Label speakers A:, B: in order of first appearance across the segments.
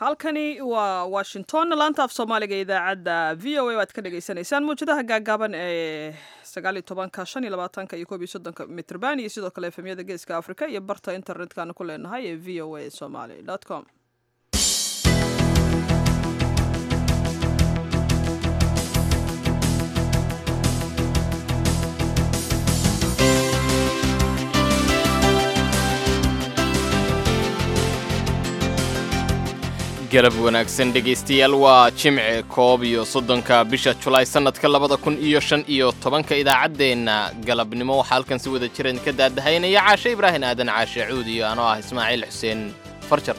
A: halkani waa washington laanta af soomaaliga idaacadda v o a waad ka dhagaysanaysaan mawjadaha gaagaaban ee sagaaliyo tobanka shan iyo labaatanka iyo koob iyo soddonka mitrban iyo sidoo kale efemyada geeska africa iyo barta internetkana ku leenahay ee v o a somaly com
B: galab wanaagsan dhegaystayaal waa jimce koob iyo soddonka bisha julaay sannadka labada kun iyo shan iyo tobanka idaacaddeenna galabnimo waxaa halkan si wada jiran ka daadahaynaya caashe ibraahin aadan caashe cuud iyo anoo ah ismaaciil xuseen farjar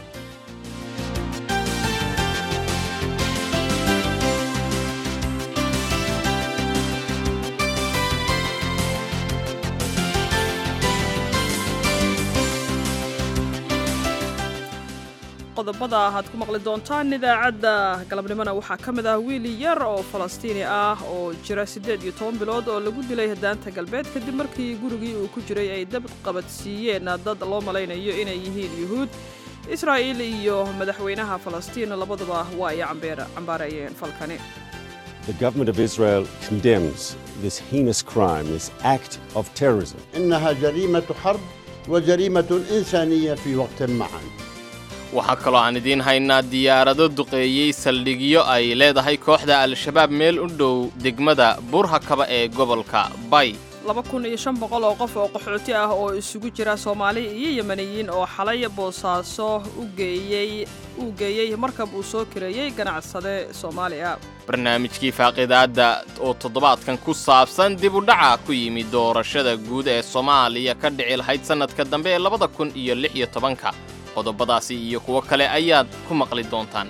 A: qodobada aad ku maqli doontaan idaacadda galabnimona waxaa ka mid ah wiil yar oo falastiini ah oo jira siddeed iyo toban bilood oo lagu dilay daanta galbeed kadib markii gurigii uu ku jiray ay dab qabadsiiyeen dad loo malaynayo inay yihiin yuhuud israa'iil iyo madaxweynaha falastiin labaduba waa ay cambaareeyeen falkani
C: The government of Israel condemns this heinous crime, this act of terrorism.
D: إنها جريمة حرب وجريمة إنسانية في وقت معا
B: waxaa kaloo aan idiin haynaa diyaarado duqeeyey saldhigyo ay leedahay kooxda al-shabaab meel u dhow degmada buurhakaba ee gobolka bay
A: laba kun iyo shan boqol oo qof oo qaxooti ah oo isugu jira soomaali iyo yemaniyiin oo xalay boosaaso u geeyey uu geeyey markab uu soo kireeyey ganacsade soomaaliya
B: barnaamijkii faaqidaadda oo toddobaadkan ku saabsan dib u dhaca ku yimid doorashada guud ee soomaaliya ka dhici lahayd sannadka dambe ee labada kun iyo lix iyo tobanka qodobadaasi iyo kuwo kale ayaad ku maqli doontaan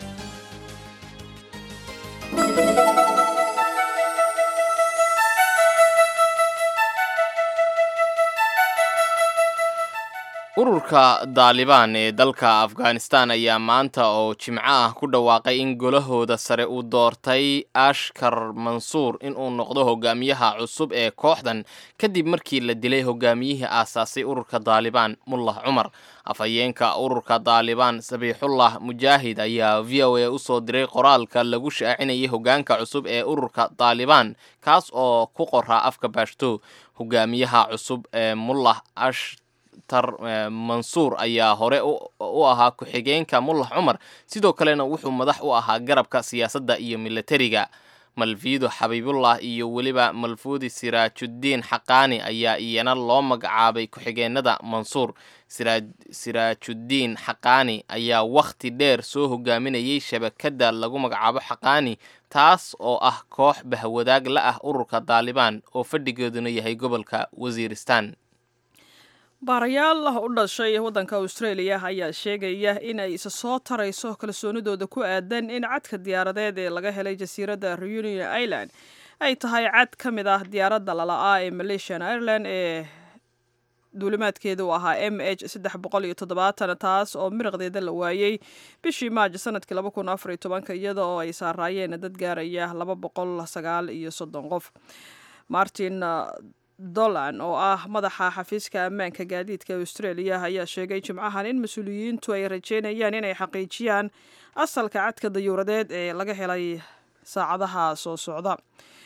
B: ururka daalibaan ee dalka afghanistan ayaa maanta oo jimco ah ku dhawaaqay in golahooda sare uu doortay ashkar mansuur inuu noqdo hogaamiyaha cusub ee kooxdan kadib markii la dilay hogaamiyihii aasaasay ururka daalibaan mullah cumar afhayeenka ururka daalibaan sabiixullah mujaahid ayaa v o a usoo diray qoraalka lagu shaacinayay hogaanka cusub ee ururka daalibaan kaas oo ku qoraa afka baashto hogaamiyaha cusub ee mullah ash tar mansuur ayaa hore u ahaa ku-xigeenka mullah cumar sidoo kalena wuxuu madax u ahaa garabka siyaasadda iyo milatariga malfiido xabiibullah iyo weliba malfuudi siraajuddiin xaqaani ayaa iyana loo magacaabay ku-xigeenada mansuur siraajuddiin xaqaani ayaa wakhti dheer soo hogaaminayay shabakadda lagu magacaabo xaqaani taas oo ah koox bahwadaag la ah ururka daalibaan oo fadhigeeduna yahay gobolka wasiiristan
A: baarayaal u dhashay waddanka australia ayaa sheegaya in ay isa soo tarayso kalsoonidooda ku aadan in cadka diyaaradeed ee laga helay jasiiradda reunion island ay tahay cad ka mid ah diyaaradda lala'aa ee malaysian ireland ee duulimaadkeeda u ahaa m h saddex boqol iyo toddobaatan taas oo miraqdeeda la waayey bishii maajo sanadkii laba kun afar iyo tobanka iyada oo ay saaraayeen dad gaaraya laba boqol sagaal iyo soddon qof martin dolan oo ah madaxa xafiiska ammaanka gaadiidka australia ayaa sheegay jimcahan in mas-uuliyiintu ay rajeynayaan inay xaqiijiyaan asalka cadka dayuuradeed ee laga helay saacadaha soo socda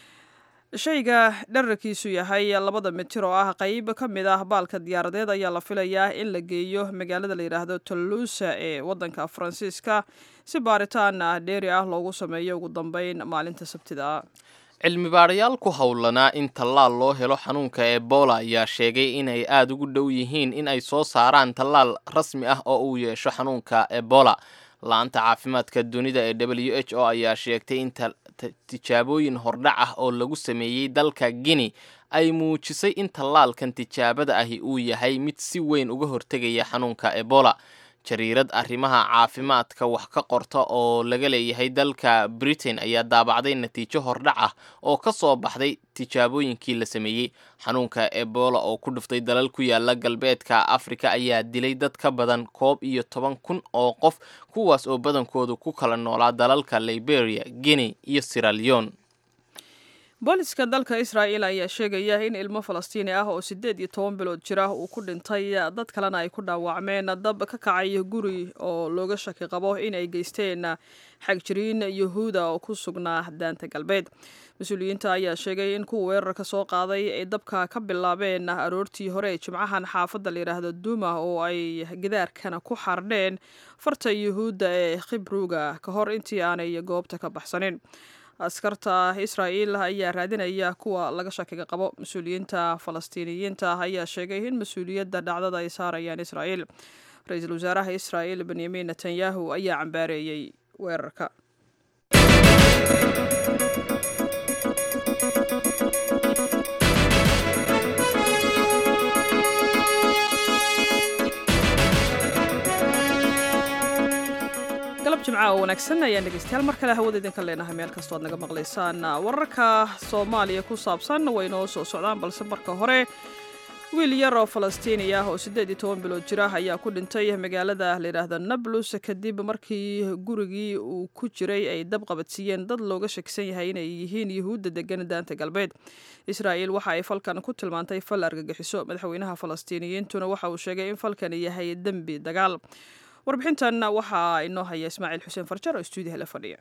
A: shayga dherarkiisu yahay labada mitir oo ah qeyb ka mid ah baalka diyaaradeed ayaa la filayaa in la geeyo magaalada la yidhaahdo tolluusa ee waddanka faransiiska si baaritaan dheeri ah loogu sameeyo ugu dambeyn maalinta sabtida
B: cilmi baadhayaal ku howlanaa in tallaal loo helo xanuunka ebola ayaa sheegay inay aada ugu dhow yihiin in ay soo saaraan tallaal rasmi ah oo uu yeesho xanuunka ebola la-anta caafimaadka dunida ee w h o ayaa sheegtay in tijaabooyin hordhac ah oo lagu sameeyey dalka guinea ay muujisay in tallaalkan tijaabada ahi uu yahay mid si weyn uga hortegaya xanuunka ebola jariirad arrimaha caafimaadka wax ka qorta oo laga leeyahay dalka britain ayaa daabacday natiijo hordhac ah oo ka soo baxday tijaabooyinkii la sameeyey xanuunka ebola oo ku dhuftay dalal ku yaala galbeedka afrika ayaa dilay dad ka badan koob iyo toban kun oo qof kuwaas oo badankoodu ku kala noolaa dalalka liberia guinea iyo siraleon
A: booliska dalka israa'il ayaa sheegaya in ilmo falastiini ah oo siddeed iyo toban bilood jira uu ku dhintay dad kalena ay ku dhaawacmeen dab ka kacay guri oo looga shaki qabo in ay geysteen xagjiriin yuhuuda oo ku sugnaa daanta galbeed mas-uuliyiinta ayaa sheegay in kuwa weerarka soo qaaday ay dabka ka bilaabeen aroortii hore ee jimcahan xaafadda layidhaahdo duuma oo ay gidaarkana ku xardheen farta yuhuudda ee khibruga ka hor intii aanay goobta ka baxsanin askarta israa'iil ayaa raadinaya kuwa laga shakiga qabo mas-uuliyiinta falastiiniyiinta ayaa sheegay in mas-uuliyadda dhacdada ay saarayaan israa'iil ra-iisul wasaaraha israa'iil benyamin netanyahu ayaa cambaareeyey weerarka galab jimca oo wanaagsan ayaan dhegeystayaal mar kale hawada idinka leenahay meel kastoo aad naga maqlaysaan wararka soomaaliya ku saabsan way noo soo socdaan balse marka hore wiil yar oo falastiini ah oo siddeed iyo toban bilood jira ayaa ku dhintay magaalada layidhaahda nablus kadib markii gurigii uu ku jiray ay dab qabadsiiyeen dad looga shakisan yahay inay yihiin yuhuudda degan daanta galbeed israa'iil waxa ay falkan ku tilmaantay fal argagixiso madaxweynaha falastiiniyiintuna waxa uu sheegay in falkani yahay dembi dagaal warbixintan waxaa inoo haya ismaaciil xuseen farjar oo stuudiyaha la fadhiya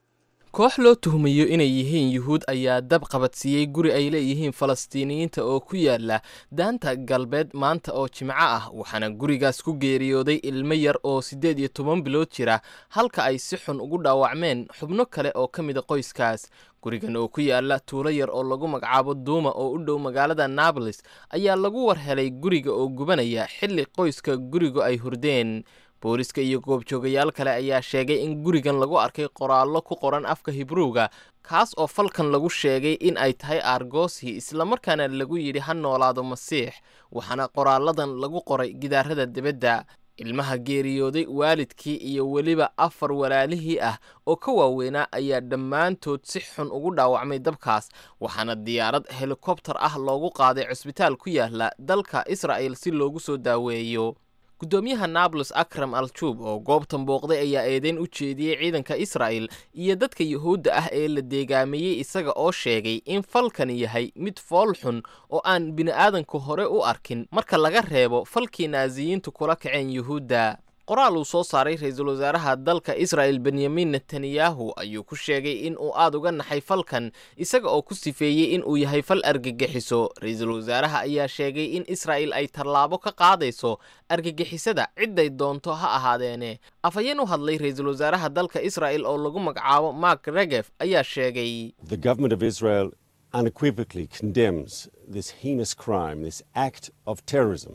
B: koox loo tuhmayo inay yihiin yuhuud ayaa dab qabadsiiyey guri ay leeyihiin falastiiniyiinta oo ku yaala daanta galbeed maanta oo jimco ah waxaana gurigaas ku geeriyooday ilmo yar oo siddeed iyo toban bilood jira halka ay si xun ugu dhaawacmeen xubno kale oo ka mida qoyskaas gurigan oo ku yaala tuulo yar oo lagu magacaabo duuma oo u dhow magaalada nabolis ayaa lagu war helay guriga oo gubanaya xilli qoyska gurigu ay hurdeen booliska iyo goobjoogayaal kale ayaa sheegay in gurigan lagu arkay qoraallo ku qoran afka hibruuga kaas oo falkan lagu sheegay in ay tahay argosi islamarkaana lagu yidhi ha noolaado masiix waxaana qoraalladan lagu qoray gidaarada dibadda ilmaha geeriyooday waalidkii iyo weliba afar walaalihii ah oo ka waaweynaa ayaa dhammaantood si xun ugu dhaawacmay dabkaas waxaana diyaarad helikobtar ah loogu qaaday cusbitaal ku yaala dalka israa'el si loogu soo daaweeyo guddoomiyaha nablus akram al-juub oo goobtan booqday ayaa eedeyn u jeediyey ciidanka israa'el iyo dadka yuhuudda ah ee la deegaameeyey isaga oo sheegay in falkani yahay mid fool xun oo aan bini'aadanku hore u arkin marka laga reebo falkii naasiyiintu kula kaceen yuhuudda qoraal uu soo saaray ra-iisul wasaaraha dalka israa'el benyamin netanyahu ayuu ku sheegay in uu aad uga naxay falkan isaga oo ku sifeeyey in uu yahay fal argagixiso ra-iisul wasaaraha ayaa sheegay in israa'el ay tallaabo ka qaadayso argagixisada cidday doonto ha ahaadeene afhayeen u hadlay ra-iisul wasaaraha dalka israa'el oo lagu magacaabo mark regef ayaa sheegay
C: The government of Israel unequivocally condemns this heinous crime, this act of terrorism.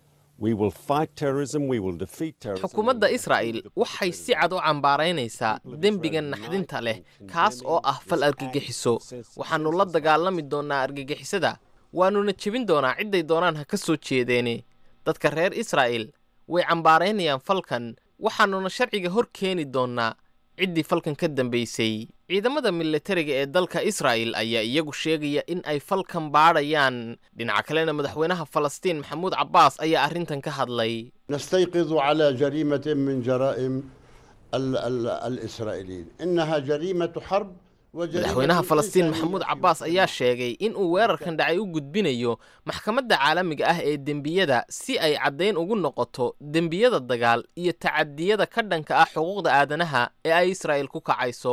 C: We will fight terrorism, we will defeat terrorism.
B: xukuumadda israa'el waxay si cad u cambaaraynaysaa dembiga naxdinta leh kaas oo ah fal argagixiso waxaannu la dagaalami doonnaa argagixisada waannuna jebin doonaa cidday doonaan ha ka soo jeedeene dadka reer israa'el way cambaaraynayaan falkan waxaannuna sharciga hor keeni doonnaa ciddii falkan ka dambaysay ciidamada militariga ee dalka israa'el ayaa iyagu sheegaya in ay falkan baadhayaan dhinaca kalena madaxweynaha falastiin maxamuud cabbaas ayaa arrintan ka hadlay
D: نستيقظ على جريمة من جرائم ال ال الإسرائيليين إنها جريمة حرب وجريمة
B: madaxweynaha falastiin
D: إنسانية
B: maxamuud
D: في
B: cabbaas
D: وقت
B: ayaa sheegay in uu weerarkan dhacay u gudbinayo maxkamadda caalamiga ah ee dembiyada si ay caddayn ugu noqoto dembiyada dagaal iyo tacadiyada ka dhanka ah xuquuqda aadanaha ee ay israa'el ku kacayso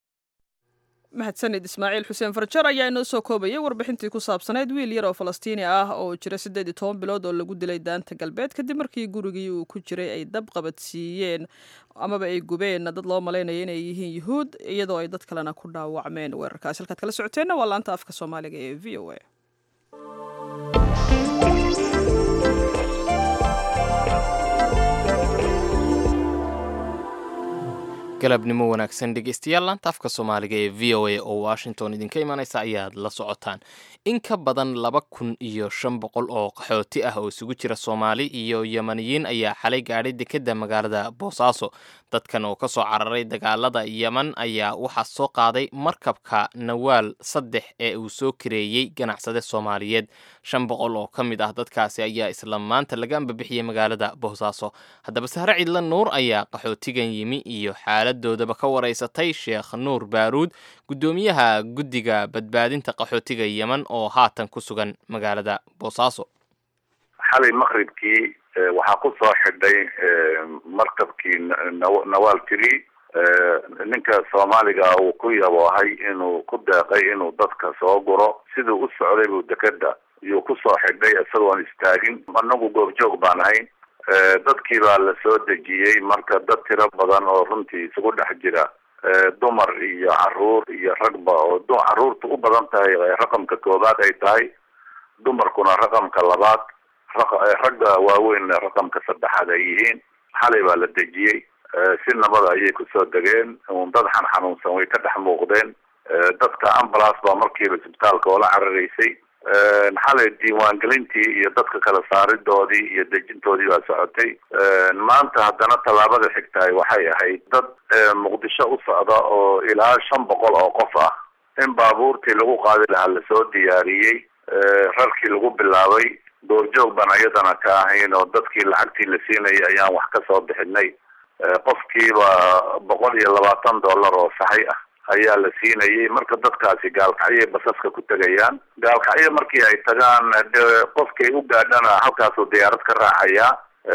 A: mahadsanid ismaaciil xuseen farjar ayaa inoo soo koobayay warbixintii ku saabsanayd wiil yar oo falastiini ah oo jira siddeed iyo toban bilood oo lagu dilay daanta galbeed kadib markii gurigii uu ku jiray ay dab qabadsiiyeen amaba ay gubeen dad loo malaynaya inay yihiin yuhuud iyadoo ay dad kalena ku dhaawacmeen weerarkaasi halkaad kala socoteenna waa laanta afka soomaaliga ee v o a
B: galabnimo wanaagsan dhegeystayaal laanta afka soomaaliga ee v o a oo washington idinka imanaysa ayaad la socotaan in ka badan laba kun iyo shan boqol oo qaxooti ah oo isugu jira soomaali iyo yemaniyiin ayaa xalay gaadhay dekedda magaalada boosaaso dadkan oo ka soo cararay dagaalada yeman ayaa waxaa soo qaaday markabka nawaal saddex ee uu soo kareeyey ganacsade soomaaliyeed shan boqol oo ka mid ah dadkaasi ayaa isla maanta laga ambabixiyey magaalada boosaaso haddaba sahre cidla nuur ayaa qaxootigan yimi iyo xaalad xaaladoodaba ka wareysatay sheekh nuur baaruud guddoomiyaha guddiga badbaadinta qaxootiga yemen oo haatan ku sugan magaalada boosaaso
E: xalay maqribkii waxaa ku soo xidhay markabkii nawaal tiri ninka soomaaliga uu ku yaboohay inuu ku deeqay inuu dadka soo guro siduu u socday buu dekeda iyuu kusoo xidhay isagoon istaagin anagu goobjoog baan ahayn dadkii baa la soo dejiyey marka dad tiro badan oo runtii isugu dhex jira dumar iyo caruur iyo ragba oo caruurta u badan tahay raqamka koobaad ay tahay dumarkuna raqamka labaad ragga waaweyn raqamka saddexaad ay yihiin xalay baa la dejiyey si nabada ayay kusoo degeen un dad xan xanuunsan way ka dhex muuqdeen dadka ambulance baa markiiba isbitaalka oola cararaysay xalay diiwaangelintii iyo dadka kala saaridoodii iyo dejintoodii baa socotay maanta haddana tallaabada xigtahay waxay ahayd dad muqdisho u socda oo ilaa shan boqol oo qof ah in baabuurtii lagu qaadi lahaa lasoo diyaariyey rarkii lagu bilaabay goorjoog baan ayadana ka ahayn oo dadkii lacagtii la siinayay ayaan wax ka soo bixinay qofkiiba boqol iyo labaatan dollar oo saxay ah ayaa la siinayay marka dadkaasi gaalkacyay basaska ku tegayaan gaalkacyo markii ay tagaan de qofkay u gaadhana halkaasuu diyaarad ka raacaya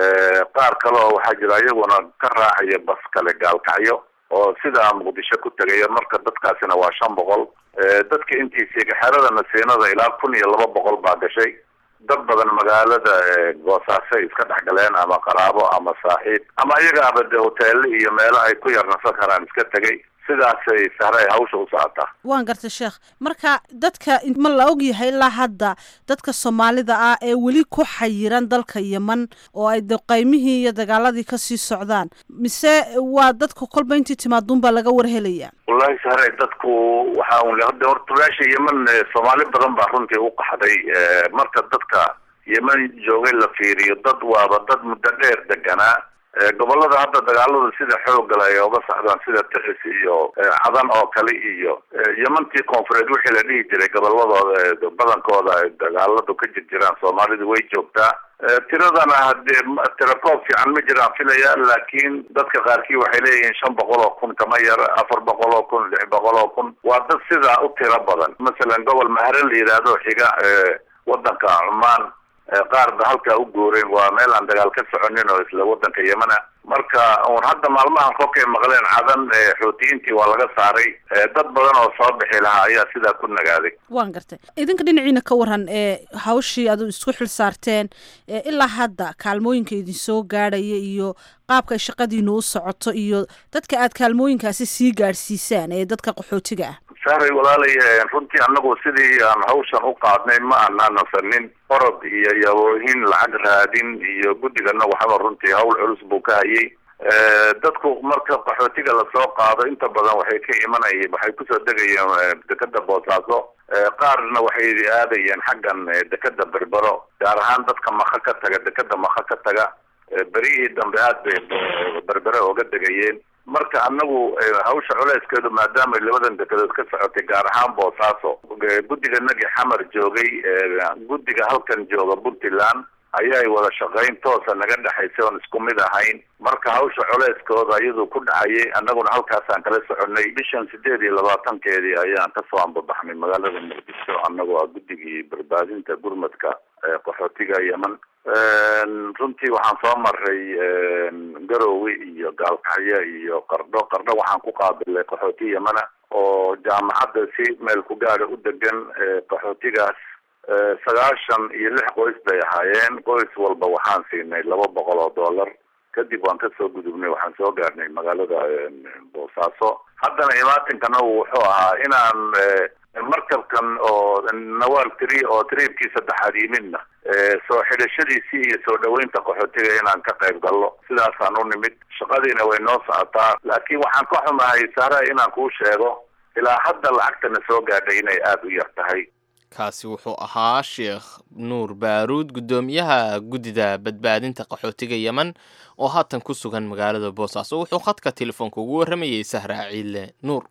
E: qaar kale oo waxaa jira iyaguna ka raacaya bas kale gaalkacyo oo sidaa muqdisho ku tegaya marka dadkaasina waa shan boqol dadka intiisii xerada nasiinada ilaa kun iyo laba boqol baa gashay dad badan magaalada boosaaso ay iska dhex galeen ama qaraabo ama saaxiib ama iyagaaba de hoteelo iyo meelo ay ku yar nasan karaan iska tegay sidaasay sahray hawsha u socotaa
F: waan gartay sheekh marka dadka ma la ogyahay ilaa hadda dadka soomaalida ah ee weli ku xayiran dalka yeman oo ay de qaymihii iyo dagaaladii kasii socdaan mise waa dadka kolba intii timaaduunbaa laga warhelaya
E: wallahi sahray dadku waxa un hada horta meesha yeman soomaali badan baa runtii u qaxday marka dadka yeman joogay la fiiriyo dad waaba dad muddo dheer deganaa gobolada hadda dagaaladu sida xoogala ay oga socdaan sida tixis iyo cadan oo kale iyo yemantii koonfureed wixii la dhihi jiray goboladooda badankooda dagaaladu ka jir jiraan soomaalidu way joogtaa tiradana hadee tirakoob fiican ma jiraan filaya laakiin dadka qaarkii waxay leeyihiin shan boqol oo kun kama yar afar boqol oo kun lix boqol oo kun waa dad sidaa u tiro badan masalan gobol mahare la yidhaahdo xiga wadanka cumaan qaar ba halkaa u guureen waa meel aan dagaal ka soconin oo isla wadanka yemana marka un hadda maalmahan kolkay maqleen cadan xoutiyiintii waa laga saaray dad badan oo soo bixi lahaa ayaa sidaa ku nagaaday
F: waan gartay idinka dhinaciina ka waran ee hawshii aad isku xil saarteen ilaa hadda kaalmooyinka idin soo gaadhaya iyo qaabka ay shaqadiinu u socoto iyo dadka aad kaalmooyinkaasi sii gaadhsiisaan ee dadka qaxootiga ah
E: sahray walaalay runtii anagu sidii aan hawshan u qaadnay ma aanaa nasanin orod iyo yaboohin lacag raadin iyo guddigana waxaba runtii hawl culus buu ka hayay dadku marka qaxootiga lasoo qaado inta badan waxay ka imanayeen waxay kusoo degayeen dekeda boosaaso qaarna waxay aadayeen xaggan dekeda berbero gaar ahaan dadka maka ka taga dekeda maka ka taga berihii dambe aad bay berbere oga degayeen marka anagu hawsha culeyskeedu maadaama labadan dekedood ka socotay gaar ahaan boosaaso guddiga nagi xamar joogay guddiga halkan jooga puntland ayay wada shaqayn toosa naga dhexaysay oon isku mid ahayn marka hawsha culeyskooda iyaduu ku dhacayay annaguna halkaasaan kala soconay bishan sideed iyo labaatankeedii ayaan kasoo ambabaxnay magaalada muqdisho annagoo ah guddigii badbaadinta gurmadka qaxootiga yeman runtii waxaan soo maray garowe iyo gaalkacyo iyo qardho qardho waxaan ku qaabilay qaxooti yemana oo jaamacadda si meel ku gaada u degan qaxootigaas sagaashan iyo lix qoys bay ahaayeen qoys walba waxaan siinay laba boqol oo dollar kadib waan kasoo gudubnay waxaan soo gaarnay magaalada boosaaso haddana imaatinkana wuxuu ahaa inaan markabkan oo nawaal tri oo triibkii saddexaad yimidna soo xidhashadiisii iyo soo dhaweynta qaxootiga inaan ka qayb gallo sidaasaan u nimid shaqadiina way noo socotaa laakiin waxaan ka xumahay sahra inaan kuu sheego ilaa hadda lacagtana soo gaadhay inay aada u yar tahay
B: kaasi wuxuu ahaa sheekh nuur baaruud guddoomiyaha guddida badbaadinta qaxootiga yemen oo haatan ku sugan magaalada boosaaso wuxuu khadka telefoonka ugu warramayay sahra ciile nuur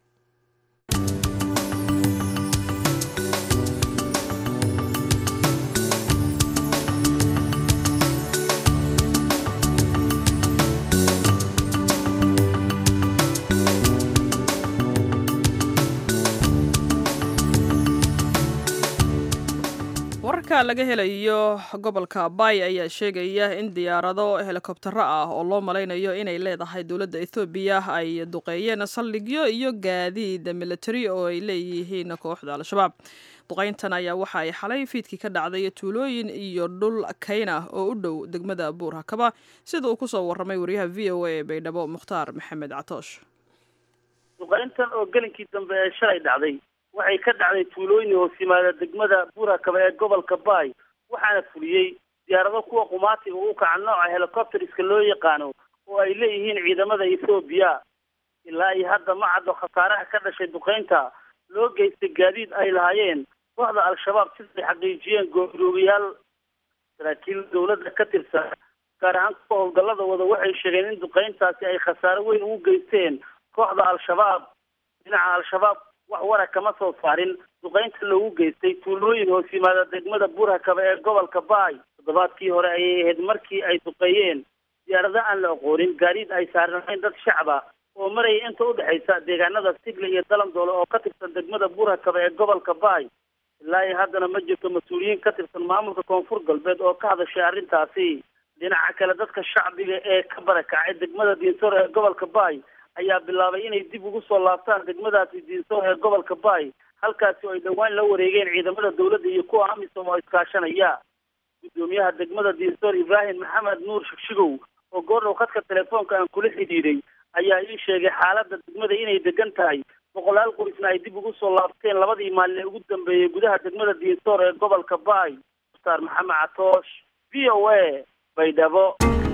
A: wararka laga helayo gobolka bay ayaa sheegaya in diyaarado helikobtero ah oo loo malaynayo inay leedahay dowladda ethoobiya ay duqeeyeen saldhigyo iyo gaadiid military oo ay leeyihiin kooxda al-shabaab duqeyntan ayaa waxa ay xalay fiidkii ka dhacday tuulooyin iyo dhul kayna oo u dhow degmada buur hakaba sida uu kusoo warramay wariyaha v o a ee baydhabo mukhtaar maxamed catoosh
G: duqeyntan oo gelinkii dambe ee shalay dhacday waxay ka dhacday tuulooyin hoos yimaada degmada buurakaba ee gobolka baay waxaana fuliyey diyaarado kuwa qumaatiga u kaca nooca helicopteriska loo yaqaano oo ay leeyihiin ciidamada ethoobiya ilaa iyo hadda ma caddo khasaaraha ka dhashay duqeynta loo geystay gaadiid ay lahaayeen kooxda al-shabaab siday xaqiijiyeen gooroogayaal saraakiil dowladda ka tirsan gaar ahaan kuwa howlgallada wada waxay sheegeen in duqeyntaasi ay khasaaro weyn ugu geysteen kooxda al-shabaab dhinaca al-shabaab wax wara kama soo saarin duqeynta loogu geystay tuulooyin hoos yimaada degmada buurhakaba ee gobolka baay toddobaadkii hore ayay ahayd markii ay duqeeyeen diyaarado aan la aqoonin gaadiid ay saarnayn dad shacaba oo maraya inta u dhexaysa deegaanada sigle iyo dalandoole oo ka tirsan degmada buurhakaba ee gobolka baay ilaa iyo haddana ma jirto mas-uuliyiin ka tirsan maamulka koonfur galbeed oo ka hadashay arrintaasi dhinaca kale dadka shacbiga ee ka barakacay degmada diinsoor ee gobolka baay ayaa bilaabay inay dib ugu soo laabtaan degmadaasi diinsoor ee gobolka baay halkaasi oo ay dhowaan la wareegeen ciidamada dowladda iyo kuwa amisom oo iskaashanaya guddoomiyaha degmada diinsoor ibraahim maxamed nuur shigshigow oo goordhow khadka telefoonka aan kula xidhiidhay ayaa ii sheegay xaaladda degmada inay degan tahay boqolaal qoysna ay dib ugu soo laabteen labadii maalin ee ugu dambeeyey gudaha degmada diinsoor ee gobolka baay mukhtaar maxamed catoosh v o a baydhabo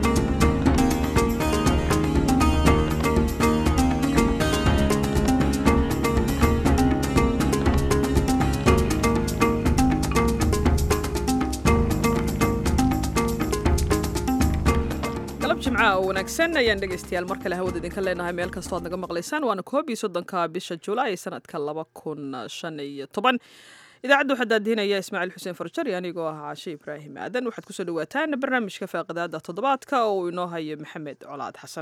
A: galab jimcaha oo wanaagsan ayaan dhegaystayaal mar kale hawada idinka leenahay meel kastoo aad naga maqlaysaan waana koob iyo soddonka bisha julaay sanadka laba kun shan iyo toban idaacadda waxaa daadihinaya ismaaciil xuseen farjari anigoo ah caashe ibraahim aadan waxaad kusoo dhawaataan barnaamijka faaqidaada toddobaadka oo uu inoo hayo maxamed colaad xasan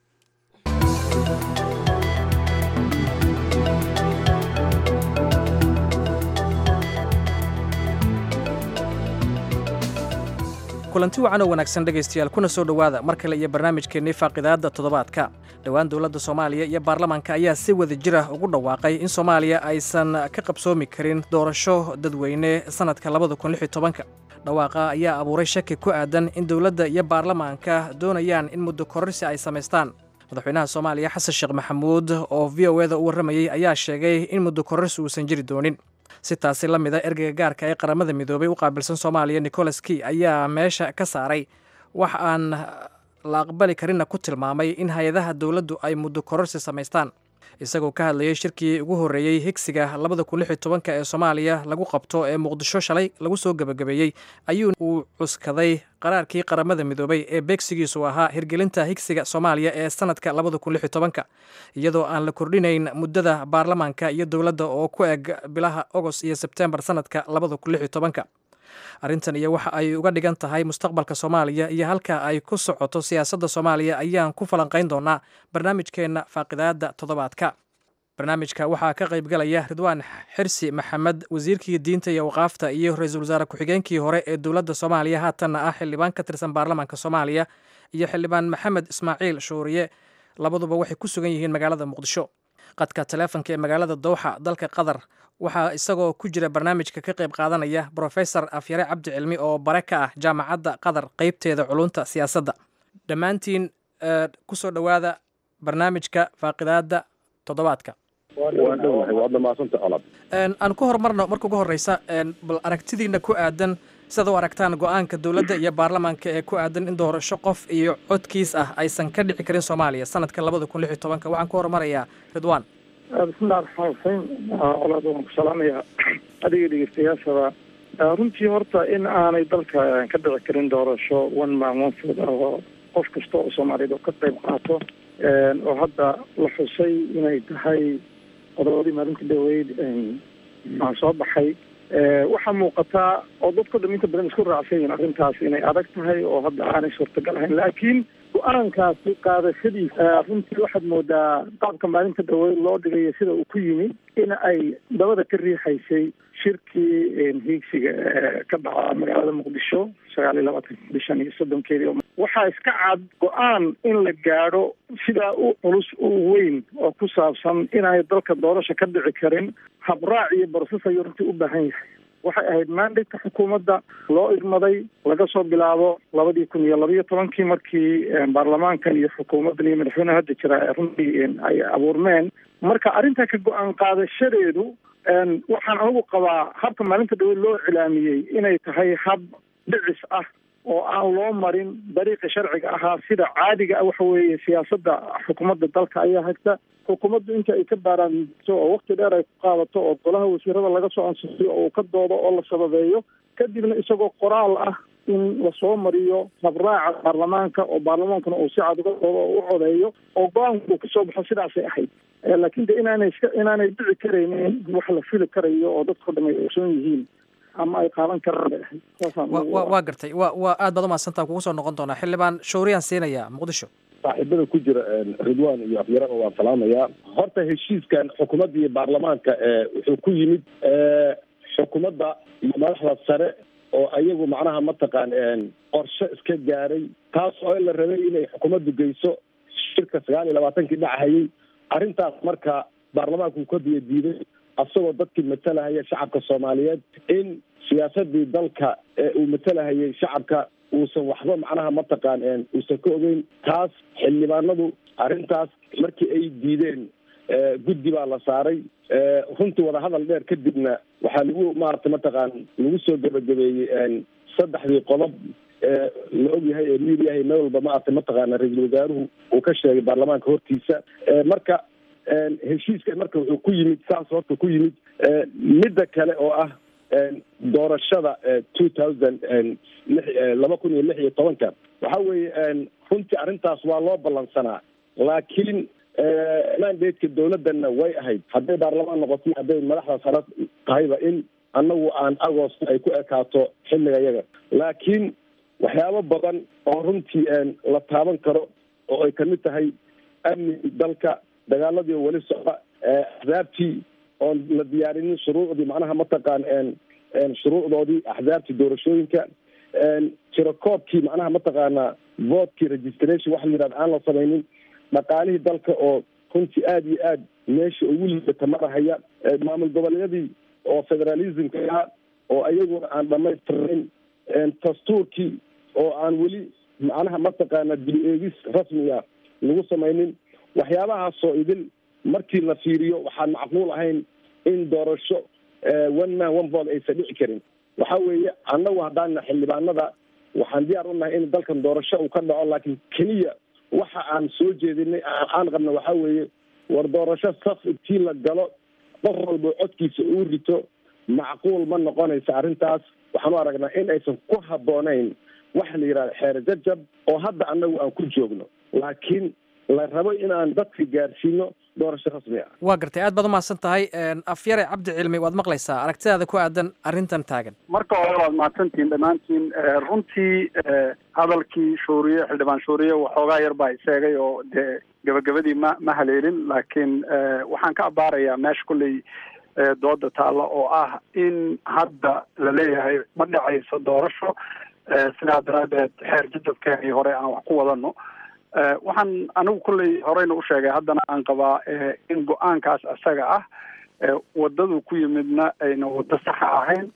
H: kulanti wacan oo wanaagsan dhegaystayaal kuna soo dhowaada mar kale iyo barnaamijkeennii faaqidaadda toddobaadka dhowaan dowladda soomaaliya iyo baarlamaanka ayaa si wada jir ah ugu dhawaaqay in soomaaliya aysan ka qabsoomi karin doorasho dadweyne sannadka labada kun lix iyo tobanka dhawaaqa ayaa abuuray shaki ku aadan in dowladda iyo baarlamaanka doonayaan in muddo kororsi ay samaystaan madaxweynaha soomaaliya xasan sheekh maxamuud oo v o eda u warramayey ayaa sheegay in muddo kororsi uusan jiri doonin si taasi la mida ergeyga gaarka ee qaramada midoobay u qaabilsan soomaaliya nicholas key ayaa meesha ka saaray wax aan la aqbali karinna ku tilmaamay in hay-adaha dowladdu ay muddo kororsi samaystaan isagoo ka hadlayay shirkii ugu horreeyey higsiga labada kun lix iyo tobanka ee soomaaliya lagu qabto ee muqdisho shalay lagu soo gebagabeeyey ayuu uu cuskaday qaraarkii qaramada midoobay ee beegsigiisu ahaa hirgelinta higsiga soomaaliya ee sanadka labada kun lix iyo tobanka iyadoo aan la kordhinayn muddada baarlamaanka iyo dowladda oo ku eg bilaha agost iyo sebtembar sanadka labada kun lix iyo tobanka arrintan iyo waxa ay uga dhigan tahay mustaqbalka soomaaliya iyo halka ay ku socoto siyaasadda soomaaliya ayaan ku falanqayn doonaa barnaamijkeenna faaqidaadda toddobaadka barnaamijka waxaa ka qaybgalaya ridwaan xirsi maxamed wasiirkii diinta iyo waqaafta iyo ra-iisul wasaare ku-xigeenkii hore ee dowladda soomaaliya haatanna ah xildhibaan ka tirsan baarlamaanka soomaaliya iyo xildhibaan maxamed ismaaciil shuuriye labaduba waxay ku sugan yihiin magaalada muqdisho qadka taleefonka ee magaalada dowxa dalka qatar waxaa isagoo ku jira barnaamijka ka qayb qaadanaya brofesor afyare cabdi cilmi oo bare ka ah jaamacadda qatar qeybteeda culunta siyaasadda dhammaantiin kusoo dhowaada barnaamijka faaqidaadda toddobaadka aan ku horumarno marka ugu horeysa bal aragtidiina ku aadan sidaad u aragtaan go-aanka dowladda iyo baarlamaanka ee ku aadan in doorasho qof iyo codkiis ah aysan ka dhici karin soomaaliya sanadka labada kun lix iyo tobanka waxaan ku horumarayaa ridwan
I: bismillahi raxmaan raxiim colaad waan ku salaamayaa adiga dhegeystayaashaba runtii horta in aanay dalka ka dhici karin doorasho one man one food ah oo qof kasta oo soomaaliyeed oo ka qayb qaato oo hadda la xusay inay tahay qodobadii maalinta dhaweyd aan soo baxay waxaa muuqataa oo dadko dham inta badan isku raacsan yihiin arrintaas inay adag tahay oo hadda aanay suurtagal ahayn laakiin go-aankaasi qaadashadiisa runtii waxaad moodaa qaabka maalinta dhaweyd loo dhigayo sida uu ku yimi in ay dabada ka riixaysay shirkii hiigsiga ka dhaca magaalada muqdisho sagaal iyo labaatan bishan iyo soddonkeedii waxaa iska cad go-aan in la gaadho sidaa u culus u weyn oo ku saabsan inaanay dalka doorasha ka dhici karin habraac iyo barsas ayuu runtii u baahan yahay waxay ahayd mandate-ka xukuumadda loo igmaday laga soo bilaabo labadii kun iyo labaiyo tobankii markii baarlamaankan iyo xukuumaddan iyo madaxweyneha hadda jira runtii ay abuurmeen marka arrinta ka go-aan qaadashadeedu waxaan anigu qabaa habka maalinta dhaweyd loo cilaamiyey inay tahay hab dhicis ah oo aan loo marin dariiqa sharciga ahaa sida caadiga ah waxa weeye siyaasadda xukuumadda dalka ayaa hagta xukuumaddu inta ay ka baaraanto oo wakti dheer ay ku qaadato oo golaha wasiirada laga soo ansixiyo oo uu ka doodo oo la sababeeyo kadibna isagoo qoraal ah in lasoo mariyo habraaca baarlamaanka oo baarlamaankuna uu si cad uga doodo oo u codeeyo oo go-aanku uu kasoo baxo sidaasay ahayd laakiin de inaanay iska inaanay dhici karaynin wax la fili karayo oo dadkao dham ay ogsoon yihiin ama ay qaadan karaan bay ahayd saasaan
H: wa waa gartay wa waa aad baad umahadsantaa kugu soo noqon doonaa xildhibaan shawriyaan siinaya muqdisho
J: saaxiibada ku jira ridwan iyo afyaraba waan salaamayaa horta heshiiskan xukuumadda iyo baarlamaanka wuxuu ku yimid xukuumadda iyo madaxda sare oo ayagu macnaha mataqaan qorshe iska gaaray taas oo la rabay inay xukuumaddu geyso shirka sagaal iyo labaatankii dhacahayay arrintaas marka baarlamaanku uu ka biyo diiday asagoo dadkii matalahaya shacabka soomaaliyeed in siyaasadii dalka ee uu matalahayay shacabka uusan waxba macnaha mataqaan uusan ka ogeyn taas xildhibaanadu arrintaas markii ay diideen guddi baa la saaray runtii wadahadal dheer kadibna waxaa lagu maarata mataqaan lagu soo gebagabeeyey saddexdii qodob la ogyahay ee miiryahay meel walba maarata mataqaana ra-iisul wasaaruhu uu ka sheegay baarlamaanka hortiisa marka heshiiskan marka wuxuu ku yimid saas horta ku yimid midda kale oo ah doorashada two thousand laba kun iyo lix iyo tobanka waxa weeye runtii arrintaas waa loo ballansanaa laakiin mandate-ka dawladdanna way ahayd hadday baarlamaan noqoto hadday madaxda sare tahayba in annagu aan agost ay ku ekaato xilliga yaga laakiin waxyaabo badan oo runtii la taaban karo oo ay kamid tahay amni dalka dagaaladii weli socda axzaabtii oon la diyaarinin shuruucdii macnaha mataqaan shuruucdoodii axzaabtii doorashooyinka tirakoobkii macnaha mataqaana votkii registration waxa la yidhahda aan la samaynin dhaqaalihii dalka oo runtii aada iyo aad meesha ugu liibata marahaya maamul goboleedyadii oo federalismka ahaa oo ayaguna aan dhamaystirnayn dastuurkii oo aan weli macnaha mataqaana dib eegis rasmiga lagu samaynin waxyaabahaasoo idin markii la fiiriyo waxaan macquul ahayn in doorasho one man one vote aysan dhici karin waxa weeye annagu haddaan xildhibaanada waxaan diyaar u nahay in dalkan doorasho uu ka dhaco laakiin keliya waxa aan soo jeedinay aan qabna waxa weeye war doorasho saf intii la galo qof walba codkiisa uu rito macquul ma noqonaysa arrintaas waxaan u aragnaa in aysan ku habboonayn waxa la yidhahda xeer jajab oo hadda annagu aan ku joogno laakiin la rabo inaan dadka gaarsiino doorasho rasmi ah
H: waa gartay aad baad umahadsan tahay afyare cabdi cilmi waad maqlaysaa aragtidaada ku aadan arrintan taagan
K: marka hore waad mahadsantihiin dhammaantiin runtii hadalkii shuuriye xildhibaan shuuriye waxoogaa yar baa isheegay oo dee gabagabadii ma ma haleelin laakiin waxaan ka abaarayaa meesha kulley dooda taalla oo ah in hadda la leeyahay ma dhacayso doorasho sidaa daraadeed xeer jadabkeenii hore aan wax ku wadano waxaan anigu kulley horeyna u sheegay haddana aan qabaa in go-aankaas isaga ah wadadu ku yimidna ayna wado saxa ahayn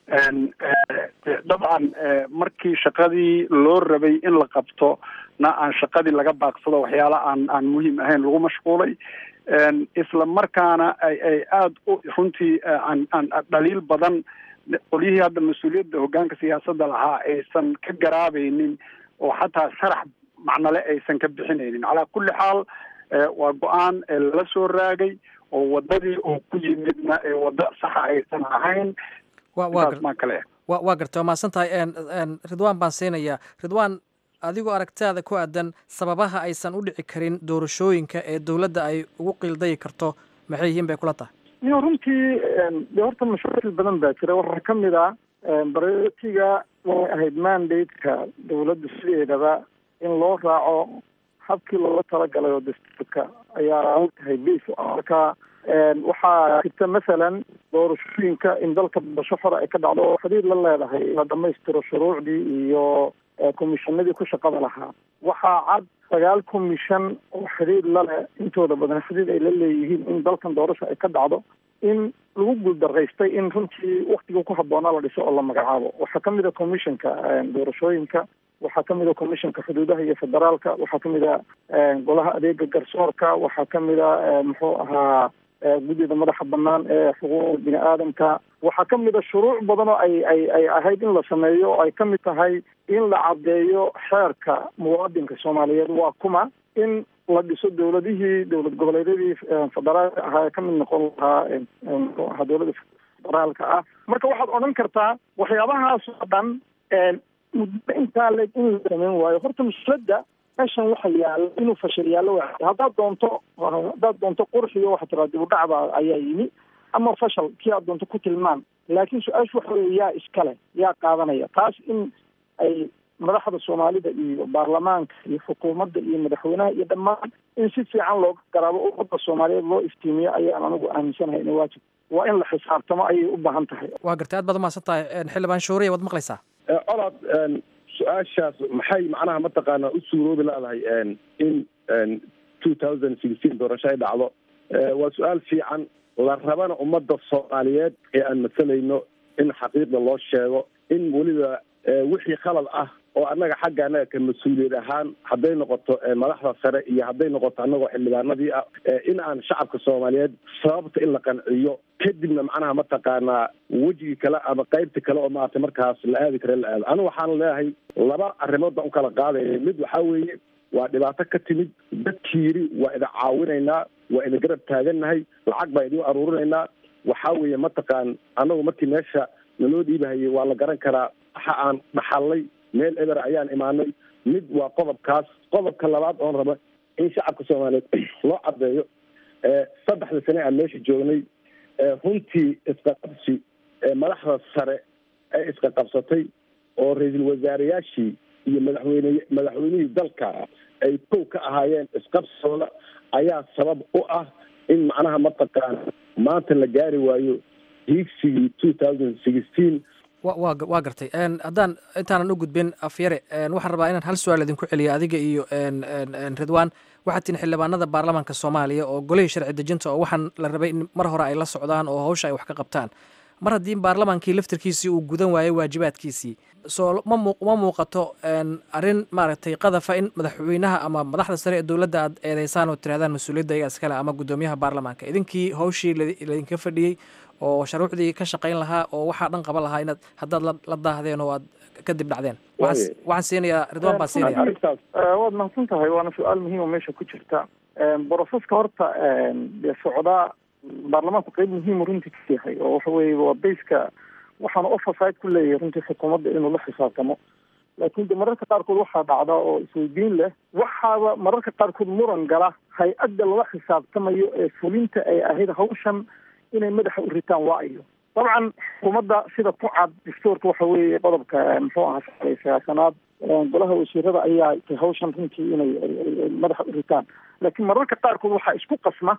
K: dabcan markii shaqadii loo rabay in la qabto na aan shaqadii laga baaqsado waxyaala aan aan muhiim ahayn lagu mashquulay isla markaana ay ay aada u runtii aan aan dhaliil badan qolyihii hadda mas-uuliyadda hoggaanka siyaasadda lahaa aysan ka garaabaynin oo xataa sharax macnale aysan ka bixinaynin calaa kulli xaal waa go-aan lala soo raagay oo wadadii uu ku yimidna ee waddo saxa aysan ahayn maa kale
H: wa waa gartay waa mahadsan tahay ridwaan baan siinayaa ridwaan adigoo aragtaada ku aadan sababaha aysan u dhici karin doorashooyinka ee dowladda ay ugu qiildayi karto maxay yihiin bay kula tahay
I: yo runtii de horta mashaakil badan baa jira waxaa ka mid ah baratiga way ahayd mandate-ka dawladda sideedaba in loo raaco habkii looga talagalay oo dastuurka ayaa tahay base marka waxaa jirta masalan doorashooyinka in dalka doorasho xora ay ka dhacdo oo xidhiir la leedahay in la dhamaystiro shuruucdii iyo komishanadii ku shaqada lahaa waxaa cad sagaal komishan oo xidhiir laleh intooda badan xidhiir ay la leeyihiin in dalkan doorasho ay ka dhacdo in lagu guuldaraystay in runtii waktigii ku habboonaa la dhiso oo la magacaabo waxaa kamid a commissionka doorashooyinka waxaa kamid a commissionka xuduudaha iyo federaalka waxaa kamid a golaha adeega garsoorka waxaa kamid a muxuu ahaa guddida madaxa banaan ee xuquuqda bini aadamka waxaa kamid a shuruuc badan oo ay ay ay ahayd in la sameeyo oo ay kamid tahay in la caddeeyo xeerka muwaadinka soomaaliyeed waa kuma in la dhiso dowladihii dowlad goboleedyadii federaalka ahaa ee kamid noqon lahaa muxuu ahaa dowladda federaalka ah marka waxaad odhan kartaa waxyaabahaas oo dhan muddo intaa le in la sameyn waayo horta mushkiladda meeshan waxa yaala inuu fashil yaallo waa haddaad doonto haddaad doonto qurxiyo waxaa tiraa dib u dhacba ayaa yimi ama fashal kii aad doonto ku tilmaan laakiin su-aashu waxa weeye yaa iskale yaa qaadanaya taas in ay madaxda soomaalida iyo baarlamaanka iyo xukuumadda iyo madaxweynaha iyo dhammaan in si fiican looga garaabo ummadda soomaaliyeed loo iftiimiyo ayaan anigu aaminsanahay ina waajib waa in la xisaabtamo ayay u baahan tahay
H: waa gartay aad baad umahadsan tahay xildhibaan shuuriya waad maqlaysaa
J: colaad su-aashaas maxay macnaha mataqaanaa u suuroobi leedahay in two thousand sixteen doorasho ay dhacdo waa su-aal fiican la rabana ummadda soomaaliyeed ee aan masalayno in xaqiiqda loo sheego in weliba wixii khalad ah oo annaga xagga annaga ka mas-uuliyad ahaan hadday noqoto madaxda sare iyo hadday noqoto annagoo xildhibaanadii ah in aan shacabka soomaaliyeed sababta in la qanciyo kadibna macnaha mataqaanaa wejigii kale ama qaybta kale oo maaragtay markaas la aadi kare la aado anigu waxaan leeyahay laba arrimood baan ukala qaadaya mid waxaa weeye waa dhibaato ka timid dadkii yidhi waa idin caawinaynaa waa idin garab taagannahay lacag baa idin aruurinaynaa waxaa weeye mataqaan annagu markii meesha naloo dhiibahayay waa la garan karaa waxa aan dhaxalnay meel eber ayaan imaanay mid waa qodobkaas qodobka labaad oon raba in shacabka soomaaliyeed loo caddeeyo saddexda sane aan meesha joognay runtii isqaqabsi madaxda sare ee iska qabsatay oo ra-iisul wasaareyaashii iyo madaxweyne madaxweynihii dalka ay kow ka ahaayeen isqabsigooda ayaa sabab u ah in macnaha mataqaana maanta la gaari waayo hiigsigii two thousand sixteen
H: wa wa waa gartay haddaan intaanan u gudbin afyare waxaan rabaa inaan hal su-aal idinku celiyo adiga iyo ridwan waxaad tihin xildhibaanada baarlamaanka soomaaliya oo golihii sharci dejinta oo waxaan la rabay in mar hore ay la socdaan oo hawsha ay wax ka qabtaan mar haddii baarlamaankii laftirkiisii uu gudan waayo waajibaadkiisii soo ma mu ma muuqato arrin maaragtay qadafa in madaxweynaha ama madaxda sare ee dowladda aad eedeysaan oo tirahdaan mas-uuliyadda iyaga iskale ama guddoomiyaha baarlamaanka idinkii hawshii laydinka fadhiyey oo sharuucdii ka shaqayn lahaa oo waxaa dhan qaban lahaa inaad haddaad la daahdeen oo aad kadib dhacdeen waxaan siinayaa ridwaan baa siinaya
I: waad mahadsan tahay waana su-aal muhiim oo meesha ku jirta broseska horta dee socdaa baarlamaanku qeyb muhiimu runtii ka yahay oo waxa weeye waa bayska waxaana oversight ku leeyahay runtii xukuumadda inuu la xisaabtamo laakiin de mararka qaarkood waxaa dhacda oo isweydiin leh waxaaba mararka qaarkood muran gala hay-adda lala xisaabtamayo ee fulinta ay ahayd hawshan inay madaxa u ritaan waa iyo dabcan xukuumadda sida ku cad dastuurka waxa weeye qodobka muxuu ahaa shalay sagaashanaad golaha wasiirada ayaa tay hawshan runtii inay madaxa u ritaan laakiin mararka qaarkood waxaa isku qasma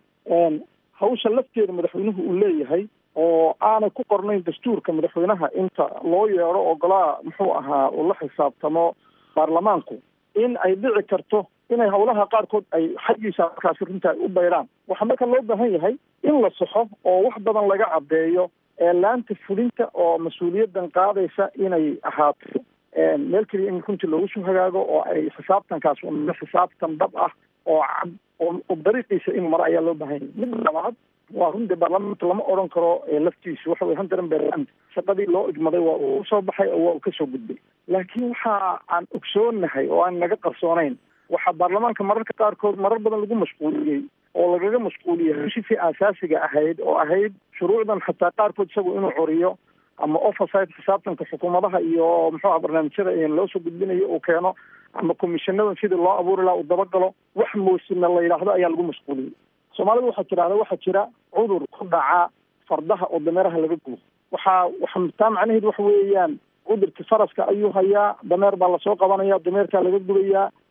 I: hawsha lafteeda madaxweynuhu uu leeyahay oo aanay ku qornayn dastuurka madaxweynaha inta loo yeedho oo golaha muxuu ahaa uu la xisaabtamo baarlamaanku in ay dhici karto inay hawlaha qaarkood ay xaggiisa markaasi runta ay u baydhaan waxaa marka loo baahan yahay in la saxo oo wax badan laga caddeeyo laanta fulinta oo mas-uuliyaddan qaadaysa inay ahaato meel keliya in runtii loogu soo hagaago oo ay xisaabtankaas una xisaabtan dhab ah oo cad oo dariiqiisa inuu maro ayaa loo baahan yahay mid labaad waa runtii baarlamaanka lama odhan karo laftiisu waxa weye hunter berland shaqadii loo igmaday waa uu usoo baxay oo waa uu kasoo gudbay laakiin waxa aan ogsoonahay oo aan naga qarsoonayn waxaa baarlamaanka mararka qaarkood marar badan lagu mashquuliyey oo lagaga mashquuliyey heshifii aasaasiga ahayd oo ahayd shuruucdan xataa qaarkood isagu inuu coriyo ama oversight xisaabtanka xukuumadaha iyo muxuuha barnaamijyada loo soo gudbinayo uu keeno ama commissionadan sidii loo abuuri laha uu dabagalo wax moosina la yidhaahdo ayaa lagu mashquuliyey soomaalida waxaa tidhahda waxaa jira cudur ku dhaca fardaha oo dameeraha laga gubo waxaa waxa taa macnaheedu waxa weeyaan cudurkii faraska ayuu hayaa dameer baa lasoo qabanaya dameerkaa laga gubayaa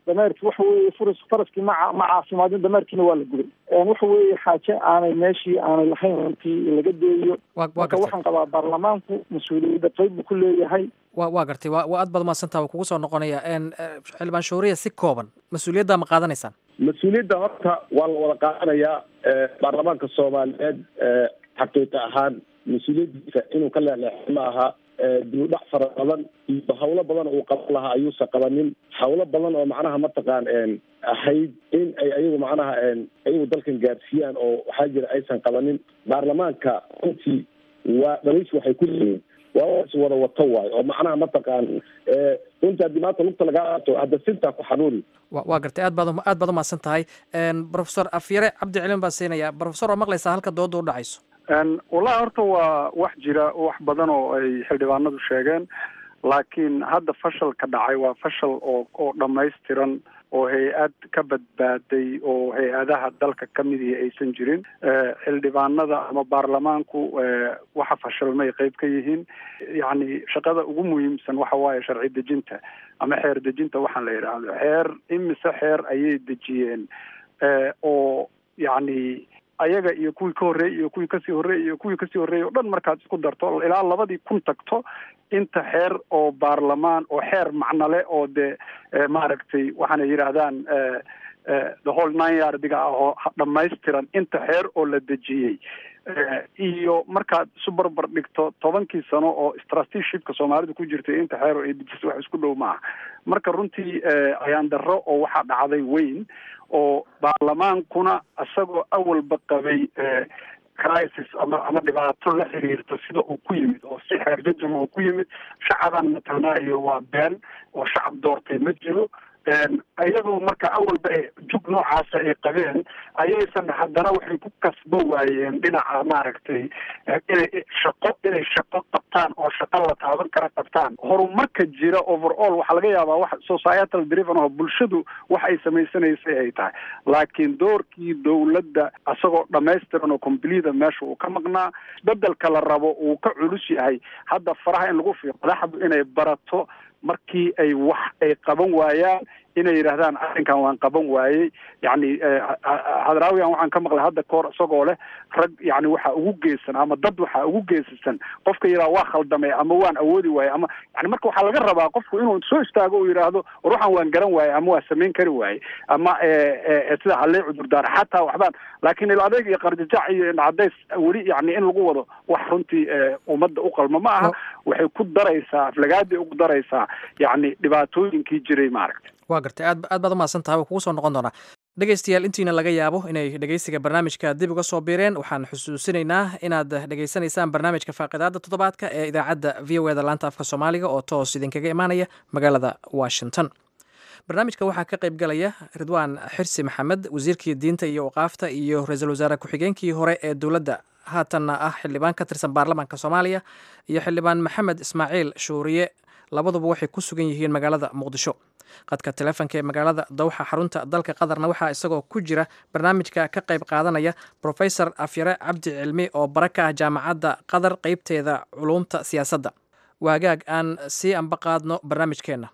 I: dameerkii waxa weeye furas faraskii ma ca- ma caafimaadin dameerkiina waa la gubay waxa weeye xaaje aanay meeshii aanay lahayn runtii laga deeyo
H: waa waa
I: marka
H: gartay
I: waxaan qabaa baarlamaanku mas-uuliyadda qayb buu ku leeyahay
H: waa waa gartay waa waa aad baad umahadsantaha waa kugu soo noqonaya n xildhibaan shuuriya si kooban mas-uuliyadda ma qaadanaysaan
J: mas-uuliyadda horta waa la wada qaadanayaa eh, baarlamaanka soomaaliyeed eh, xaqiiqa ahaan mas-uuliyaddiisa inuu ka leexleexo ma aha eh, dib u dhac fara badan iyo hawlo badan uu qaban lahaa ayuusan qabanin hawlo badan oo macnaha mataqaan en, ahayd in ay ayagu macnaha en, ayagu dalkan gaarsiiyaan oo waxaa jira aysan qabanin baarlamaanka runtii waa dhaliis waxay ku leeyihiin waa wax is wada wato waayo oo macnaha mataqaan eh, runtii haddii maanta lugta lagaa qaato hadda sintaa ku xanuuni
H: wa waa gartay aad baad um- aad baad umahadsan tahay n professor afyare cabdi cilin baan siinaya professor waa maqlaysaa halka dooda u dhacayso
K: Een, wallahi horta waa wax jira wax badan oo ay xildhibaanadu sheegeen laakiin hadda fashalka dhacay waa fashal oo oo dhammaystiran oo hay-ad ka badbaaday oo hay-adaha dalka ka midihii aysan jirin Eh, xildhibaanada ama baarlamaanku eh, waxa fashalmay qayb ka yihiin yacni shaqada ugu muhiimsan waxa waaye sharci dejinta ama xeer dejinta waxaan la yidhaahdo xeer imise xeer ayay dejiyeen Eh, oo yacni ayaga iyo kuwii ka horreeyey iyo kuwii kasii horreeyey iyo kuwii kasii horreeyey oo dhan markaad isku darto ilaa labadii kun tagto inta xeer oo baarlamaan oo xeer macnale oo dee eh, maaragtay waxaanay yidhaahdaan eh, eh, the whole nine yardiga ah oo dhammaystiran inta xeer oo la dejiyey Eh, iyo markaad isu barbar dhigto tobankii sano oo trusteeshipka soomaalidu ku jirtay inta xeer oo ay dejisay wax isku dhow maaha marka runtii eh, ayaan darro oo waxaa dhacday weyn oo baarlamaankuna isagoo awalba qabay eh, crisis ama ama dhibaato la xiriirto sida uu ku yimid oo si xeerjajama uu ku yimid shacabaan matalnaa iyo waa been oo shacab doortay ma jiro Een, iyadoo marka awalba ay jug noocaasa ay qabeen ayaysan haddana waxay ku kasbo waayeen dhinaca maaragtay eh, inay shaqo inay shaqo qabtaan oo shaqo la taaban kara qabtaan horumarka jira overall waxaa laga yaabaa wax societal driven oo bulshadu wax ay samaysanaysay ay tahay laakiin doorkii dowladda isagoo dhammaystiran oo complete meesha uu ka maqnaa bedelka la rabo uu ka culus yahay hadda faraha in lagu fiiqo madaxdu inay barato markii ay wax ay qaban waayaan inay yidhaahdaan arrinkan waan qaban waayey yacni hadraawiyan waxaan ka maqlay hadda koor isagoo leh rag yacni waxaa ugu geesan ama dad waxaa ugu geesisan qofka yidhaha waa khaldamay ama waan awoodi waayey ama yani marka waxaa laga rabaa qofku inuu soo istaago uu yidhaahdo war waxaan waan garan waayey ama waa samayn kari waayey ama sida hallee cudurdaar xataa waxbaan laakiin il adeeg iyo qarjajac iyo cadays weli yani in lagu wado wax runtii ummadda u qalma ma aha waxay ku daraysaa aflagaaday ugu daraysaa yacni dhibaatooyinkii jiray maaragta
H: waa gartay aad aad baad umahadsan tahay waa kugu soo noqon doonaa dhegeystayaal intiina laga yaabo inay dhegeysiga barnaamijka dib uga soo biireen waxaan xusuusinaynaa inaad dhegeysanaysaan barnaamijka faaqidaada toddobaadka ee idaacadda v o eda laanta afka soomaaliga oo toos idinkaga imaanaya magaalada washington barnaamijka waxaa ka qayb galaya ridwaan xirsi maxamed wasiirkii diinta iyo waqaafta iyo ra-iisul wasaare ku-xigeenkii hore ee dowladda haatanna ah xildhibaan ka tirsan baarlamaanka soomaaliya iyo xildhibaan maxamed ismaaciil shuuriye labaduba waxay ku sugan yihiin magaalada muqdisho qadka teleefonka ee magaalada dawxa xarunta dalka qatarna waxaa isagoo ku jira barnaamijka ka qayb qaadanaya profesor afyare cabdi cilmi oo bara ka ah jaamacadda qatar qeybteeda culuumta siyaasadda waagaag aan sii amba qaadno barnaamijkeenna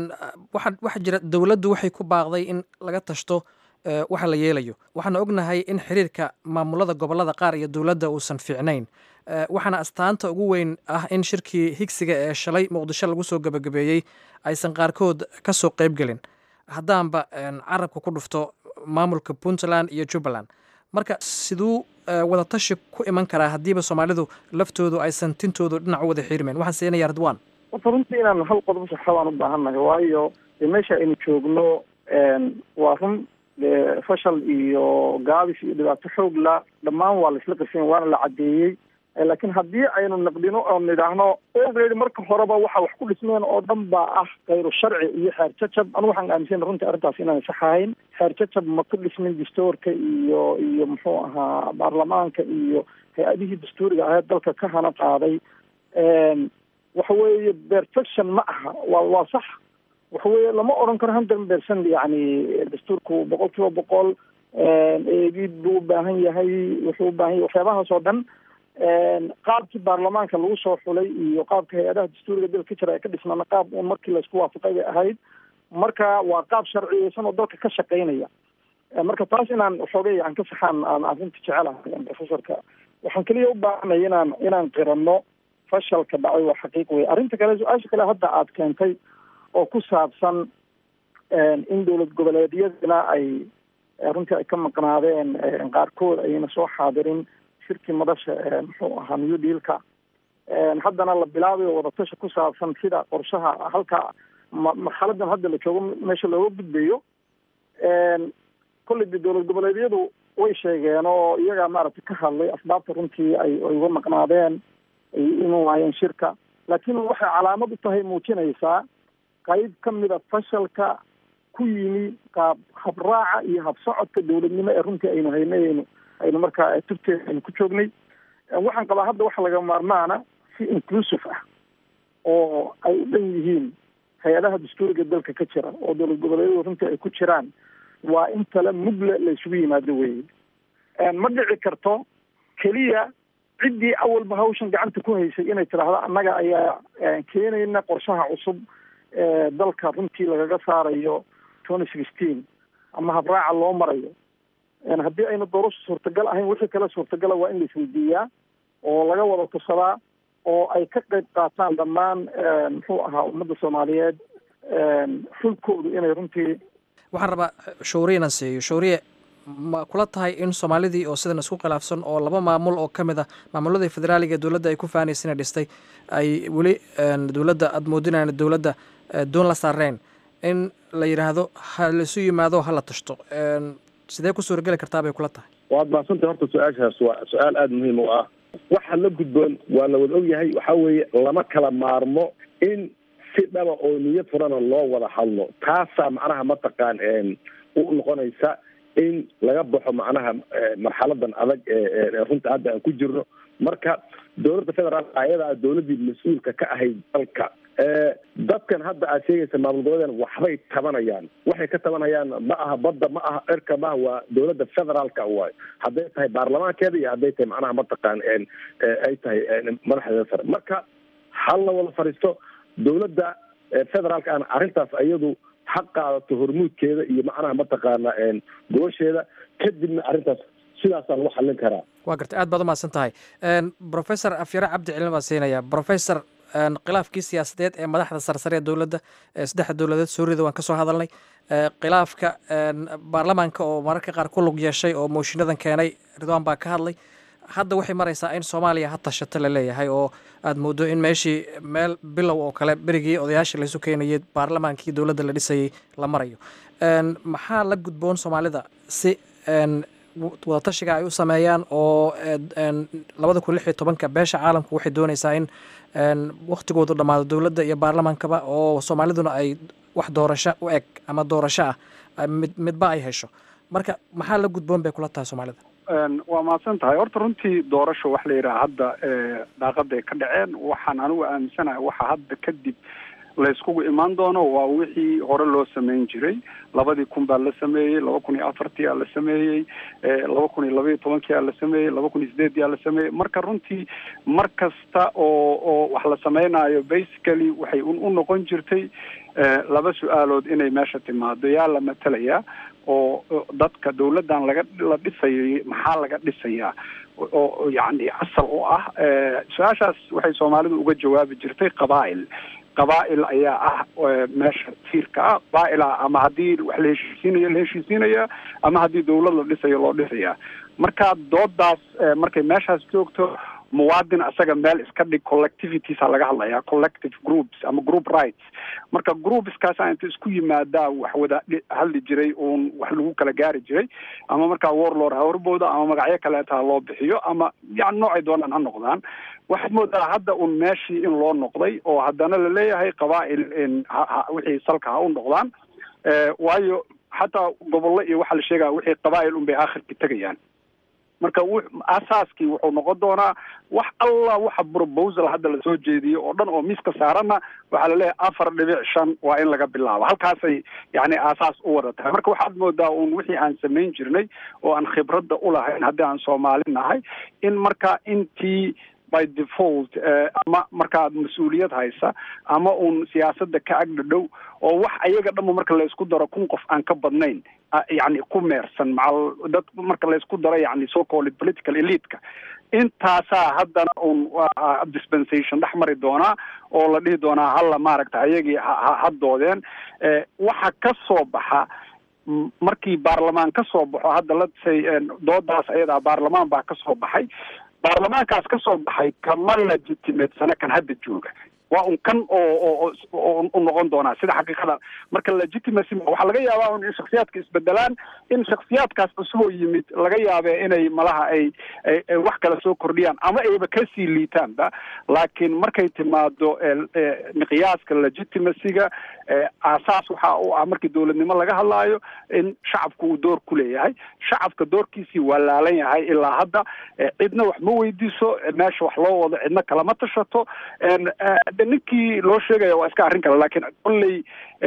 H: waxaa jira dowladdu waxay ku baaqday in laga tashto waxa la yeelayo waxaana ognahay in xiriirka maamulada gobolada qaar iyo dowladda uusan fiicnayn waxaana astaanta ugu weyn ah in shirkii higsiga ee shalay muqdisho lagu soo gebagabeeyey aysan qaarkood ka soo qaybgelin haddaanba carabka ku dhufto maamulka puntland iyo jubbaland marka siduu wadatashi ku iman karaa haddiiba soomaalidu laftoodu aysan tintoodu dhinac u wada xiirmeen waxaan siinaya ridwan
I: horta runtii inaan hal qodob saxa baan u baahannahay waayo meesha aynu joogno waa run fashal iyo gaabis iyo dhibaato xoog la dhammaan waa la isla qirsan waana la caddeeyey laakiin haddii aynu naqdino oo nidhaahno already marka horeba waxa wax ku dhismeen oo dhan baa ah kayru sharci iyo xeer jajab anigu waxaan aaminsan runtii arrintaas inaan sax ahayn xeer jajab ma ku dhismin dastuurka iyo iyo muxuu ahaa baarlamaanka iyo hay-adihii dastuuriga ahayd dalka ka hana qaaday waxa weeye perfection ma aha waa waa sax waxa weeye lama odhan karo hundred percent yani dastuurku boqol kiiba boqol eegid buu u baahan yahay wuxuu u baahan yahay waxyaabahaas oo dhan qaabkii baarlamaanka lagu soo xulay iyo qaabka hay-adaha dastuuriga dalka ka jira ee ka dhismaana qaab uun markii laysku waafaqay bay ahayd marka waa qaab sharciyeysan oo dalka ka shaqaynaya marka taas inaan xoogay aan ka saxaan aan arrinta jecelahay professorka waxaan keliya u baahanay inaan inaan qiranno fashalka dhacay waa xaqiiq wey arrinta kale su-aasha kale hadda aad keentay oo ku saabsan in dowlad goboleedyadina ay runtii ay ka maqnaadeen qaarkood ayna soo xaadirin shirkii madasha muxuu ahaa new dealka haddana la bilaabayo wadatasha ku saabsan sida qorshaha halka marxaladan hadda la joogo meesha looga gudbayo kolley de dowlad goboleedyadu way sheegeen oo iyagaa maaragtay ka hadlay asbaabta runtii ay ay uga maqnaadeen ay iman waayeen shirka laakiin waxay calaamad u tahay muujinaysaa qayb ka mida fashalka ku yimi qaab habraaca iyo habsocodka dowladnimo ee runtii aynu haynay aynu aynu markaa tubteeda aynu ku joognay waxaan qabaa hadda waxa laga maarmaana si inclusive ah oo ay u dhan yihiin hay-adaha dastuuriga dalka ka jira oo dowlad goboleedyadu runtii ay ku jiraan waa in tale mugle la isugu yimaado weeye ma dhici karto keliya ciddii awalba hawshan gacanta ku haysay inay tidhaahdo annaga ayaa keenayna qorshaha cusub ee dalka runtii lagaga saarayo twenty sixteen ama habraaca loo marayo haddii ayna doorasho suurtagal ahayn wixii kale suurtagala waa in la isweydiiyaa oo laga wada tusadaa oo ay ka qayb qaataan dhammaan muxuu ahaa ummadda soomaaliyeed xulkoodu inay runtii
H: waxaan rabaa shawriyana siiyo shawriye ma kula tahay in soomaalidii oo sidan isku khilaafsan oo laba maamul oo ka mid ah maamuladii federaaliga ee dowladda ay ku faanaysana dhistay ay weli dowladda aada moodinaan dowladda doon la saareen in la yidhaahdo ha laisu yimaado ha la tashto sidee ku suurageli kartaa bay kula tahay
J: waad mahadsantay horta su-aashaas waa su-aal aada muhiim u ah waxa la gudboon waa la wada ogyahay waxaa weeye lama kala maarmo in si dhaba oo niyad furana loo wada hadlo taasaa macnaha mataqaan u noqonaysa in laga baxo macnaha marxaladan adag ee runta hadda aan ku jirno marka dowladda federaalk ayadaa dowladdii mas-uulka ka ahayd dalka dadkan hadda aad sheegaysa maamul goboleedan waxbay tabanayaan waxay ka tabanayaan ma aha badda ma aha cirka maaha waa dowladda federaalka waayo hadday tahay baarlamaankeeda iyo hadday tahay macnaha mataqaan ay tahay madaxdeeda sare marka hal la wada fadhiisto dowladda federaalka aan arrintaas iyadu ha qaadato hormuudkeeda iyo macnaha mataqaana gobasheeda kadibna arrintaas sidaasaa lagu xallin karaa
H: waa gartay aad baad umahadsan tahay professor afyare cabdi cilmi baan siinaya professor khilaafkii siyaasadeed ee madaxda sarsare ee dowladda ee saddexda dowladeed soorida waan ka soo hadalnay khilaafka baarlamaanka oo mararka qaar ku lug yeeshay oo mooshiinadan keenay ridwaan baa ka hadlay hadda waxay maraysaa in soomaaliya ha tashato la leeyahay oo aada moodo in meeshii meel bilow oo kale berigii odayaasha laysu keenayay baarlamaankii dowladda la dhisayay la marayo maxaa la gudboon soomaalida si wadatashiga ay u sameeyaan oo labada kun lix iyo tobanka beesha caalamku waxay doonaysaa in waktigoodu dhammaado dowladda iyo baarlamaankaba oo soomaaliduna ay wax doorasho u eg ama doorasho ah mid midba ay hesho marka maxaa la gudboon bay kula tahay soomaalida
K: waa mahadsan tahay horta runtii doorasho waxa la yidhaha hadda daaqaday ka dhaceen waxaan anigu aaminsanahay waxa hadda kadib layskugu imaan doono waa wixii hore loo sameyn jiray labadii kun baa la sameeyey laba kun iyo afartii aa la sameeyey laba kun iyo laba iyo tobankii aa la sameeyey laba kun iyo sideedii aa la sameeyey marka runtii mar kasta oo oo wax la sameynaayo basically waxay u noqon jirtay laba su-aalood inay meesha timaado yaa la matelayaa oo dadka dawladdan laga la dhisayay maxaa laga dhisayaa oo yacni asal u ah su-aashaas waxay soomaalidu uga jawaabi jirtay qabaa'il qabaa'il ayaa ah meesha tiirka ah qabaa'ila ama haddii wax la heshiisiinayo la heshiisiinaya ama haddii dawlad la dhisayo loo dhisaya marka doodaas markay meeshaas joogto muwaadin asaga meel iska dhig collectivitiesa laga hadlaya collective groups ama group rights marka groupskaasa inta isku yimaadaa wax wada hadli jiray uun wax lagu kala gaari jiray ama markaa warlord ha horbooda ama magacyo kaleeta ha loo bixiyo ama yani noocay doonaan ha noqdaan waxaad moodaa hadda un meeshii in loo noqday oo haddana laleeyahay qabaa'il wixii salka ha u noqdaan waayo xataa gobollo iyo waxaa la sheegaya wixii qabaa'il un bay aakhirka tegayaan marka asaaskii wuxuu noqon doonaa wax alla waxa proposal hadda lasoo jeediyo oo dhan oo miiska saarana waxaa laleeyahay afar dhibic shan waa in laga bilaabo halkaasay yani aasaas u wada tahay marka waxaad moodaa un wixii aan samayn jirnay oo aan khibradda ulahayn haddii aan soomaali nahay in marka intii by default ama markaad mas-uuliyad haysa ama uun siyaasadda ka agdhadhow oo wax ayaga dhanba marka laysku daro kun qof aan ka badnayn yani ku meersan macal dad marka laysku daro yani so called political eliteka intaasaa haddana un dispensation dhex mari doonaa oo la dhihi doonaa halla maaragta ayagii hadoodeen waxa ka soo baxa markii baarlamaan ka soo baxo hadda latsay doodaas ayadaa baarlamaan baa ka soo baxay baarlamaankaas ka soo baxay kama legitimatesana kan hadda jooga waa un kan oo oo u noqon doonaa sida xaqiiqada marka legitimacy waxaa laga yaabaa un in shaksiyaadka isbedelaan in shaksiyaadkaas cusub oo yimid laga yaabe inay malaha ay ay wax kale soo kordhiyaan ama ayba kasii liitaanba laakiin markay timaado miqyaaska legitimacyga aasaas waxa u ah markii dowladnimo laga hadlaayo in shacabku uu door ku leeyahay shacabka doorkiisii waa laalan yahay ilaa hadda cidna wax ma weydiiso meesha wax loo wado cidna kalama tashato ninkii loo sheegaya waa iska arrin kale laakiin kolley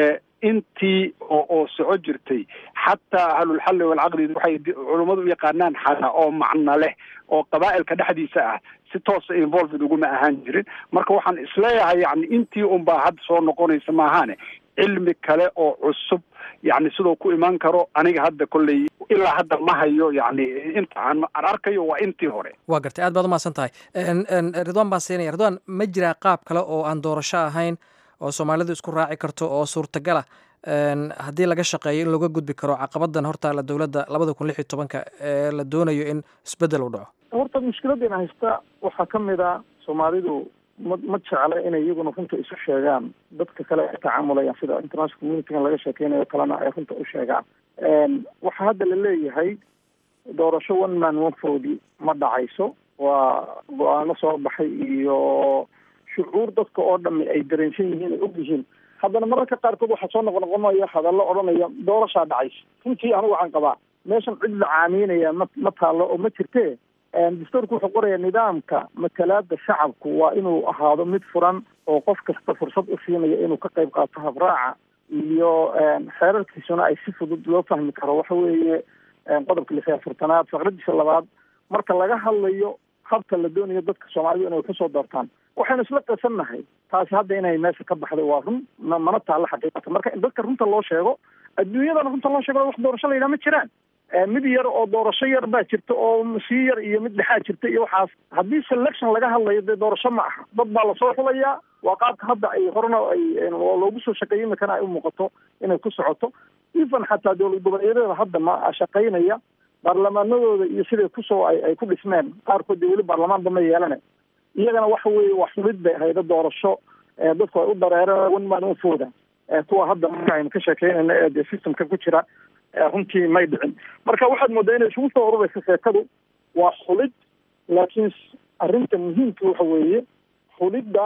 K: intii oo oo soco jirtay xataa ahlulxalli walcaqdi waxay culummadu u yaqaanaan xata oo macno leh oo qabaa'ilka dhexdiisa ah si toosa involved uguma ahaan jirin marka waxaan isleeyahay yani intii unbaa hadda soo noqonaysa maahaane cilmi kale oo cusub yani sidoo ku imaan karo aniga hadda kolley ilaa hadda ma hayo yani inta aan arkayo waa intii hore
H: waa gartay aad baad umahadsan tahay ridwan baan siinaya ridwan ma jiraa qaab kale oo aan doorasho ahayn oo soomaalidu isku raaci karto oo suurtagala haddii laga shaqeeyo in looga gudbi karo caqabadan hortaala dowladda labada kun lix iyo tobanka ee la doonayo in isbedel u dhaco
I: horta mushkiladdeena haysta waxaa ka mid a soomaalidu ma ma jecla inay iyaguna runta isu sheegaan dadka kale ay tacaamulayaan sida international communitygan laga sheekeynayo kalena ay runta u sheegaan waxaa hadda la leeyahay doorasho one man one vote ma dhacayso waa go-aano soo baxay iyo shucuur dadka oo dhami ay dareensan yihiin ay og yihiin haddana mararka qaarkood waxaa soo noqnoqonaya hadallo odhanaya doorashaa dhacaysa runtii anigu waxaan qabaa meeshan cid la caamiynaya ma ma taallo oo ma jirtee dastuurku wuxuu qoraya nidaamka matalaada shacabku waa inuu ahaado mid furan oo qof kasta fursad u siinaya inuu ka qayb qaato habraaca iyo xeerarkiisuna ay si fudud loo fahmi karo waxa weeye qodobka lix iyo afartanaad faqradiisa labaad marka laga hadlayo habka la doonayo dadka soomaalidu inay kasoo doortaan waxaynu isla qasannahay taasi hadda inay meesha ka baxday waa run mana taalla xaqiiqata marka in dadka runta loo sheego adduunyadana runta loo sheego wax doorasho la yidhaha ma jiraan mid yar oo doorasho yar baa jirta oo sii yar iyo mid dhexaa jirta iyo waxaas haddii selection laga hadlayo dee doorasho ma aha dad baa lasoo xulayaa waa qaabka hadda ay horena ay loogu soo shaqeeyay imikana ay u muuqato inay ku socoto even xataa dowlad goboleedyada hadda ma shaqaynaya baarlamaanadooda iyo siday kusoo ay ay ku dhismeen qaarkood dee weli baarlamaanba ma yeelane iyagana waxa weeye wax xulid bay hayda doorasho dadku ay u dareereen one man one fooda kuwa hadda marka aynu ka sheekeynayna ee dee systemka ku jira runtii may dhicin marka waxaad moodaa inay isugu soo ururaysa sheekadu waa xulid laakiin arrinta muhiimka waxa weeye xulidda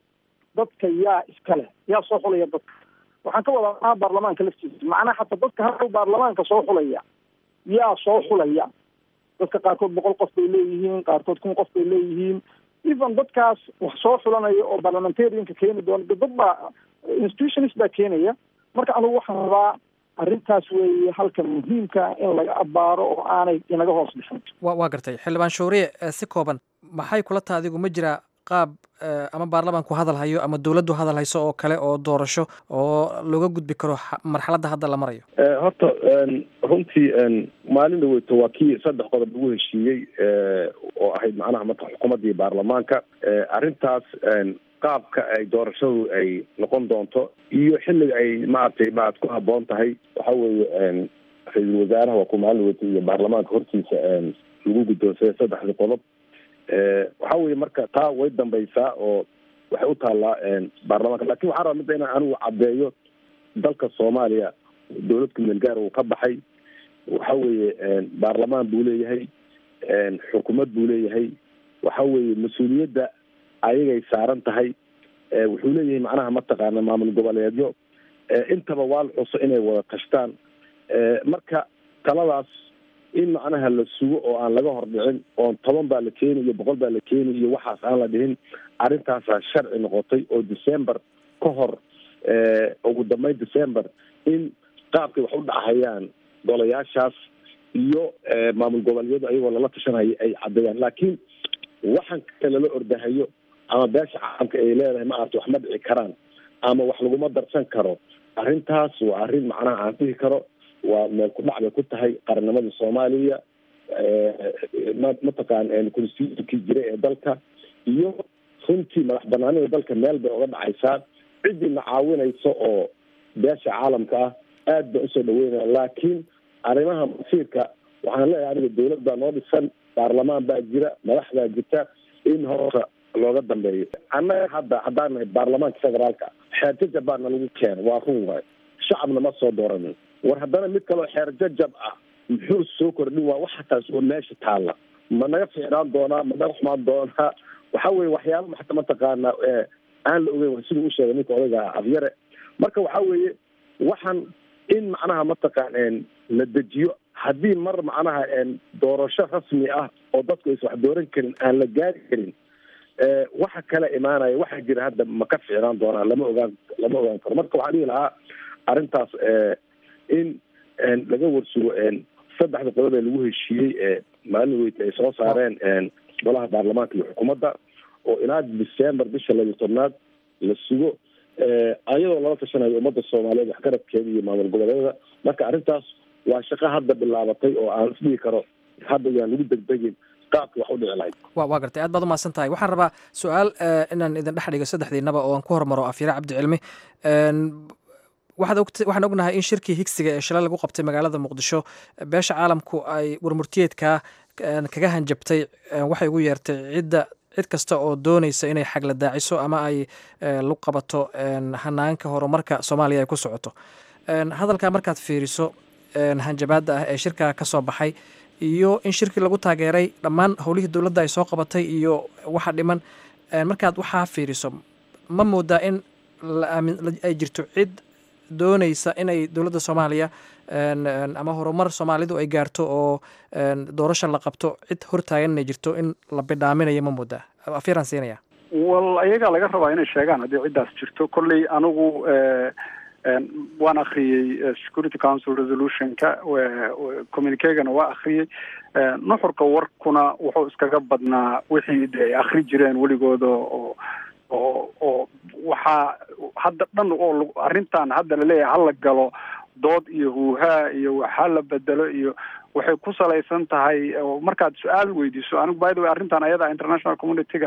I: dadka yaa iska leh yaa soo xulaya dadka waxaan ka wadaa maha baarlamaanka laftiisa macnaha xataa dadka hadhow baarlamaanka soo xulaya yaa soo xulaya dadka qaarkood boqol qof bay leeyihiin qaarkood kun qof bay leeyihiin even dadkaas wax soo xulanaya oo parliamentarianka keeni doona dad baa institutionist baa keenaya marka anigu waxaan rabaa arrintaas weeye halka muhiimka in laga abaaro oo aanay inaga hoos dhixin
H: wa waa gartay xildhibaan shawriye si kooban maxay kula taha adigu ma jiraa qaab ama baarlamaanku hadal hayo ama dowladdu hadal hayso oo kale oo doorasho oo looga gudbi karo marxaladda hadda la marayo
J: horta runtii maalin dhaweyto waa kii saddex qodob lagu heshiiyey oo ahayd macnaha marka xukuumaddii baarlamaanka arrintaas qaabka ay doorashadu ay noqon doonto iyo xilliga ay maaragtay maad ku haboon tahay waxa weeye ra-iisul wasaaraha waa ku maalin dhaweyto iyo baarlamaanka hortiisa lagu guddoonsaday saddexdii qodob waxa weeye marka taa way dambaysaa oo waxay u taallaa baarlamaanka lakin waxaan rabaa midda inaan anigu caddeeyo dalka soomaaliya dowlad kumeel gaar uu ka baxay waxa weeye baarlamaan buu leeyahay xukuumad buu leeyahay waxa weeye mas-uuliyadda ayagay saaran tahay wuxuu leeyahay macnaha mataqaana maamul goboleedyo intaba waa la xuso inay wada tashtaan marka taladaas in macnaha la sugo oo aan laga hordhicin oon toban baa la keeni iyo boqol baa la keeni iyo waxaas aan la dhihin arrintaasaa sharci noqotay oo december ka hor ugu dambeyn december in qaabkay wax u dhacahayaan golayaashaas iyo maamul goboleedyadu ayagoo lala tashanaya ay caddeeyaan laakiin waxan kale lala ordahayo ama beesha caalamka ay leedahay ma arta wax ma dhici karaan ama wax laguma darsan karo arrintaas waa arrin macnaha aan dhihi karo waa meel ku dhac bay ku tahay qarannimada soomaaliya mataqaan constitutionkii jiray ee dalka iyo runtii madax banaanida dalka meel bay oga dhacaysaa ciddii na caawinaysa oo beesha caalamka ah aad baan usoo dhaweynaya laakiin arrimaha masiirka waxaan leeyahay aniga dawlad baa noo dhisan baarlamaan baa jira madax baa jirta in horta looga dambeeyo annaga hadda haddaan nahay baarlamaanka federaalka xeer jajab baa nalagu keena waa run waay shacabna ma soo dooranin war haddana mid kaloo xeer jajab ah muxuu soo kordhin waa waxa taas oo meesha taalla ma naga fiicnaan doonaa ma naga xumaan doonaa waxa weye waxyaaba maxta mataqaanaa aan la ogeyn siduu u sheegay ninka odayga abyare marka waxa weeye waxaan in macnaha mataqaan la dejiyo haddii mar macnaha doorasho rasmi ah oo dadku aysan wax dooran karin aan la gaari karin waxa kala imaanaya waxaa jira hadda ma ka ficnaan doonaa lama ogaan lama ogaan karo marka waxaan dhihi lahaa arrintaas in laga warsugo saddexda qodob ee lagu heshiiyey ee maalin weyta ay soo saareen golaha baarlamaanka iyo xukuumadda oo ilaa december bisha labiyo tobnaad la sugo ayadoo lala tashanayo ummadda soomaaliyeed waxgaradkeeda iyo maamul goboleedyada marka arrintaas waa shaqo hadda bilaabatay oo aan isdhihi karo hadda yaan lagu degdegin qaabka wax u dhici lahayd
H: wa waa gartay aad baad umahadsan tahay waxaan rabaa su-aal inaan idin dhex dhigo saddexdiinaba oo aan ku hormaro afyare cabdi cilmi waxaad og waxaan ognahay in shirkii higsiga ee shalay lagu qabtay magaalada muqdisho beesha caalamku ay warmurtiyeedka kaga hanjabtay waxay ugu yeertay cidda cid kasta oo doonaysa inay xagla daaciso ama ay lu qabato hanaanka horumarka soomaaliya ay ku socoto hadalkaa markaad fiiriso hanjabaadda ah ee shirkaa ka soo baxay iyo in shirkii lagu taageeray dhammaan howlihii dowladda ay soo qabatay iyo waxa dhiman markaad waxaa fiiriso ma moodaa in ay jirto cid doonaysa inay dowladda soomaaliya ama horumar soomaalidu ay gaarto oo doorasha la qabto cid hortaagan inay jirto in la bidhaaminayo ma moodaa afyaraan siinaya
K: wal ayagaa laga rabaa inay sheegaan haddii ciddaas jirto kolley anigu waan akriyey security council resolutionka communicegana waa akriyey nuxurka warkuna wuxuu iskaga badnaa wixii de ay akri jireen weligooda oo oo oo waxaa hadda dhan oo arrintan hadda laleeyahay hala galo dood iyo huuhaa iyo waxaa la bedelo iyo waxay ku salaysan tahay markaad su-aal weydiiso anigu by the way arrintan ayada international communityga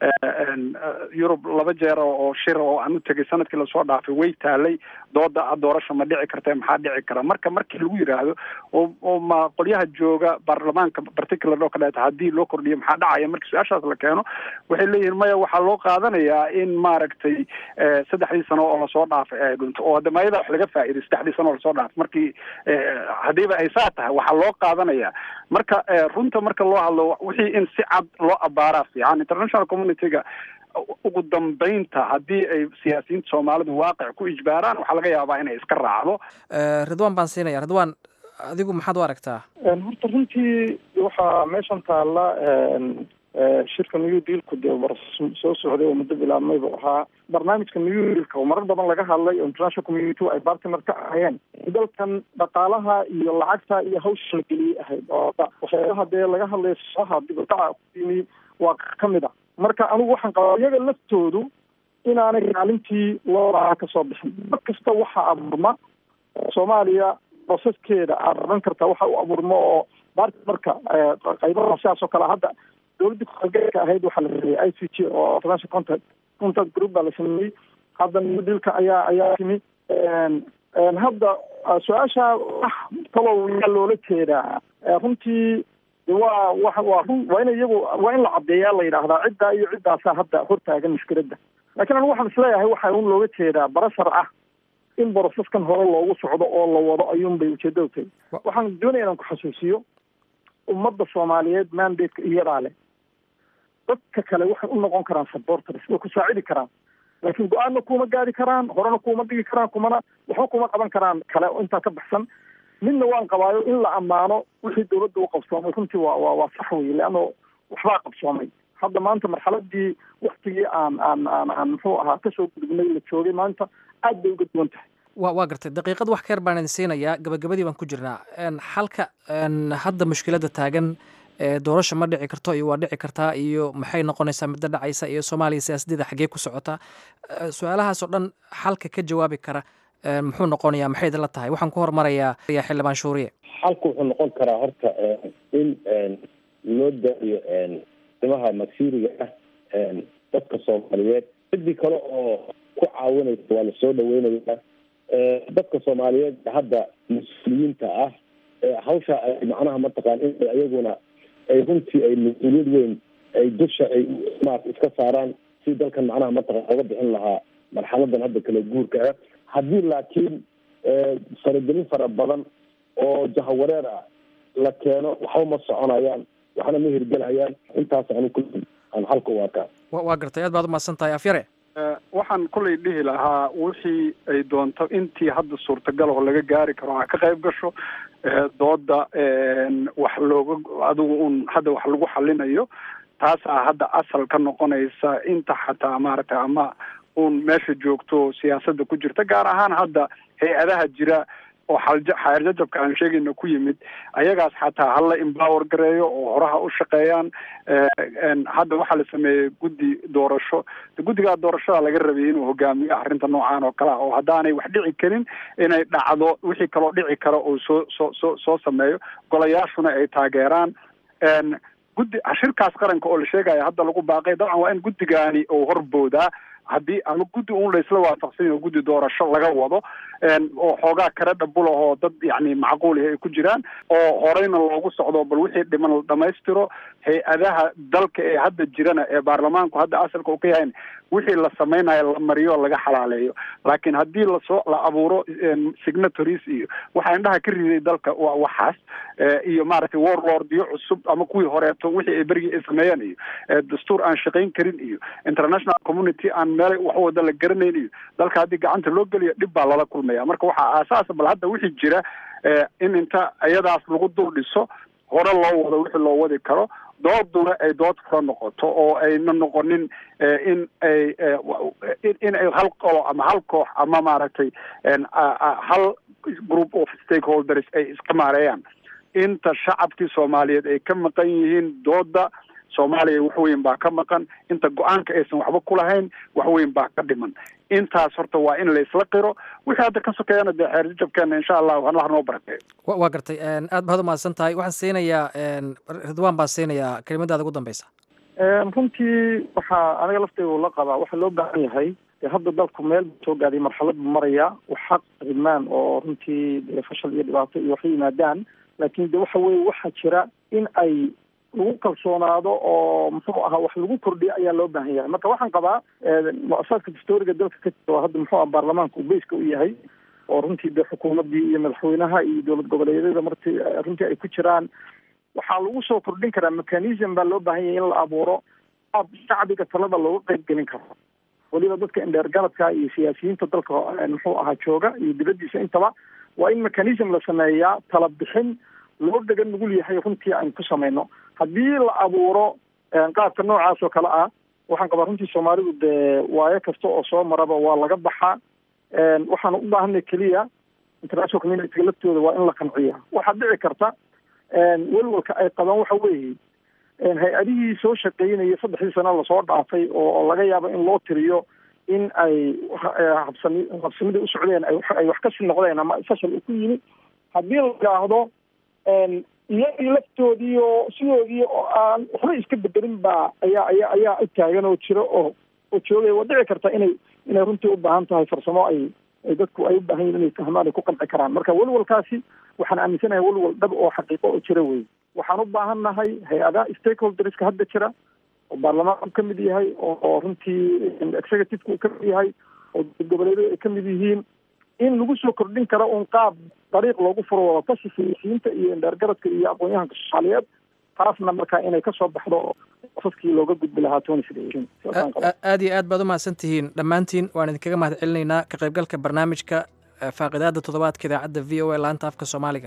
K: yurub laba jeer oo shira oo aan u tegay sanadkii lasoo dhaafay way taalay dooda doorasha ma dhici karta maxaa dhici kara marka markii lagu yiraahdo oo oo ma qolyaha jooga baarlamaanka particular oo kaleeto haddii loo kordhiyo maxaa dhacaya markii su-aashaas la keeno waxay leeyihiin maya waxaa loo qaadanayaa in maaragtay saddexdii sano oo lasoo dhaafay ay dhunto oo hadamayada wax laga faa'iiday saddexdii sano oo lasoo dhaafay markii haddiiba ay saa tahay waxaa loo qaadanaya marka runta marka loo hadlo wixii in si cad loo abaaraa fiican international communityga ugu dambeynta haddii ay siyaasiyiinta soomaalidu waaqic ku ijbaaraan waxaa laga yaabaa inay iska raacdo
H: ridwan baan siinaya ridwan adigu maxaad u aragtaa
I: horta runtii waxaa meeshan taalla shirka new dealku dee war soo socday oo muddo bilaabmay buu ahaa barnaamijka new dealka oo marar badan laga hadlay oo international community ay bartner ka ahayeen dalkan dhaqaalaha iyo lacagta iyo hawsha la geliyey ahayd oo waxyaalaha dee laga hadlaya saha dibadaca ku yimi waa ka mid a marka anigu waxaan qabaa iyaga laftoodu inaanay kaalintii loo lahaa kasoo bixin mar kasta waxaa abuurma soomaaliya proceskeeda aad oran kartaa waxa u abuurma oo bartnerka qaybaha sidaas oo kale hadda dowladda kuxalgeedka ahayd waxaa la sameeyey i c g oo international contact contact group baa la sameeyey hadda newdealka ayaa ayaa timi hadda su-aasha wax talow yaa loola jeedaa runtii waa wa waa run waa in iyagu waa in la caddeeyaa la yidhaahdaa ciddaa iyo ciddaasaa hadda hortaagan mushkiladda laakiin anigu waxaan isleeyahay waxaa un looga jeedaa barashar ah in boroseskan hore loogu socdo oo la wado ayuun bay ujeedadu tahay waxaan doonaya inaan ku xasuusiyo ummadda soomaaliyeed mandate iyadaa leh dadka kale waxay u noqon karaan supporters way ku saacidi karaan laakiin go-aanna kuma gaari karaan horena kuma dhigi karaan kumana waxba kuma qaban karaan kale intaa ka baxsan midna waan qabaayo in la ammaano wixii dowladda u qabsoomay runtii waa waa waa sax wey leanno waxbaa qabsoomay hadda maanta marxaladii waktigii aan aan aan aan muxuu ahaa kasoo gudubnay la joogay maanta aad bay uga duwan tahay
H: wa waa gartay daqiiqad wax ka yar baan idin siinayaa gabagabadii baan ku jirnaa xalka hadda mushkiladda taagan doorasha ma dhici karto iyo waa dhici kartaa iyo maxay noqonaysaa midda dhacaysa iyo soomaaliya siyaasadeeda xaggee ku socotaa su-aalahaas oo dhan xalka ka jawaabi kara muxuu noqonayaa maxay idinla tahay waxaan ku hormarayaa xildhibaan shuuriye
J: xalku wuxuu noqon karaa horta in loo daayo arrimaha masiiriga ah dadka soomaaliyeed cidii kale oo ku caawinaysa waa lasoo dhaweynayaa dadka soomaaliyeed hadda mas-uuliyiinta ah hawsha ay macnaha mataqaan in iyaguna ay runtii ay mas-uuliyad weyn ay dusha ay maarata iska saaraan si dalkan macnaha mataqan oga bixin lahaa marxaladan hadda kala guurka ah haddii laakiin faragelin fara badan oo jahawareer ah la keeno waxba ma soconayaan waxna ma hirgelayaan intaas anu kulli aan halka u arkaa
H: waa gartay aad baad umahadsan tahay afyare
K: waxaan kullay dhihi lahaa wixii ay doonto intii hadda suurtagal oo laga gaari karo ha ka qayb gasho dooda wax looga adigu un hadda wax lagu xalinayo taasaa hadda asal ka noqonaysa inta xataa maaragtay ama uun meesha joogto siyaasadda ku jirta gaar ahaan hadda hay-adaha jira oo xalja xeerjajabka aan sheegayna ku yimid ayagaas xataa hala empower gareeyo oo horaha u shaqeeyaan hadda waxaa la sameeyey guddi doorasho guddigaa doorashada laga rabay inuu hogaamiyo arrinta noocaan oo kale ah oo haddaanay wax dhici karin inay dhacdo wixii kaloo dhici kara oo soo soo soo soo sameeyo golayaashuna ay taageeraan guddi shirkaas qaranka oo la sheegaya hadda lagu baaqay dabcan waa in guddigaani uu horboodaa haddii ama guddi un laysla waafaqsan yaho guddi doorasho laga wado oo xoogaa kare dhabulahoo dad yani macquulihi ay ku jiraan oo horeyna loogu socdo bal wixii dhiman la dhamaystiro hay-adaha dalka ee hadda jirana ee baarlamaanku hadda asalka uu ka yahayn wixii la samaynayo la mariyo laga xalaaleeyo laakiin haddii lasoo la abuuro signatories iyo waxaa indhaha ka riday dalka waa waxaas iyo maaragtay warlordyo cusub ama kuwii horeeto wixii ay berigii ay sameeyeen iyo dastuur aan shaqayn karin iyo international community aan meelay wax wada la garanayn iyo dalka haddii gacanta loo geliyo dhib baa lala kulmaya marka waxaa aasaasa bal hadda wixii jira in inta iyadaas lagu dul dhiso hore loo wado wixii loo wadi karo dooduna ay dood fura noqoto oo ayna noqonin in ay in ay hal qolo ama hal koox ama maaragtay hal group of stakeholders ay iska maareeyaan inta shacabkii soomaaliyeed ay ka maqan yihiin dooda soomaaliya wax weyn baa ka maqan inta go-aanka aysan waxba ku lahayn wax weyn baa ka dhiman intaas horta waa in laysla qiro wixii hadda ka sokeeyana dee xeerjajabkeena insha allah allah noo barakeeyo
H: waa gartay aad baad umahadsan tahay waxaan siinayaa ridwaan baan siinayaa kelimadaada ugu dambeysa
I: runtii waxaa aniga lafteyda la qabaa waxaa loo baahan yahay hadda dalku meel soo gaaday marxalad buu maraya wax xaq rimaan oo runtii dee fashal iyo dhibaato iyo wax yimaadaan laakiin de waxa weye waxaa jira in ay lagu kalsoonaado oo muxuu ahaa wax lagu kordhiyo ayaa loo baahan yahay marka waxaan qabaa mu-asasaadka dastooriga dalka ka jira oo hadda muxuu aha baarlamaanka uu beyska u yahay oo runtii dee xukuumaddii iyo madaxweynaha iyo dowlad goboleedyada marti runtii ay ku jiraan waxaa lagu soo kordhin karaa mechanism baa loo baahan yahay in la abuuro ab shacbiga talada looga qeyb gelin karo weliba dadka indheergaradka iyo siyaasiyiinta dalka muxuu ahaa jooga iyo dibaddiisa intaba waa in mechanism la sameeyaa tala bixin loo dhegan nugul yahay runtii aynu ku samayno haddii la abuuro qaabka noocaas oo kale ah waxaan qabaa runtii soomaalidu dee waayo kasta oo soo maraba waa laga baxaa waxaana u baahanay keliya international communityga laftooda waa in la qanciya waxaa dhici karta welwalka ay qabaan waxa weeye hay-adihii soo shaqeynaya saddexdii sano lasoo dhaafay oo laga yaabo in loo tiriyo in ay habsami habsamida u socdeen ay wax kasii noqdeen ama fashal ku yimi haddii la yidhaahdo iyagii laftoodii oo sidoodii oo aan waxba iska bedelin baa ayaa ayaa ayaa u taagan oo jiro oo oo joogaya waa dhici karta inay inay runtii u baahan tahay farsamo ay ay dadku ay u baahan yihin inay fahmaan ay ku qanci karaan marka welwalkaasi waxaan aaminsanahay welwal dhab oo xaqiiqo oo jira wey waxaan u baahan nahay hay-adaha stakeholderska hadda jira oo baarlamaanku ka mid yahay oo runtii executiveka uu ka mid yahay oo goboleedyadu ay ka mid yihiin in lagu soo kordhin karo un qaab dariiq loogu furo wadatasha siyaasiyiinta iyo indheergaradka iyo aqoon-yahanka soomaaliyeed taasna markaa inay kasoo baxdo saskii looga gudbi lahaa tony
H: aad iyo aad baad u mahadsan tihiin dhammaantiin waan idinkaga mahad celinaynaa ka qaybgalka barnaamijka faaqidaada toddobaadka idaacadda v o a laanta afka soomaaliga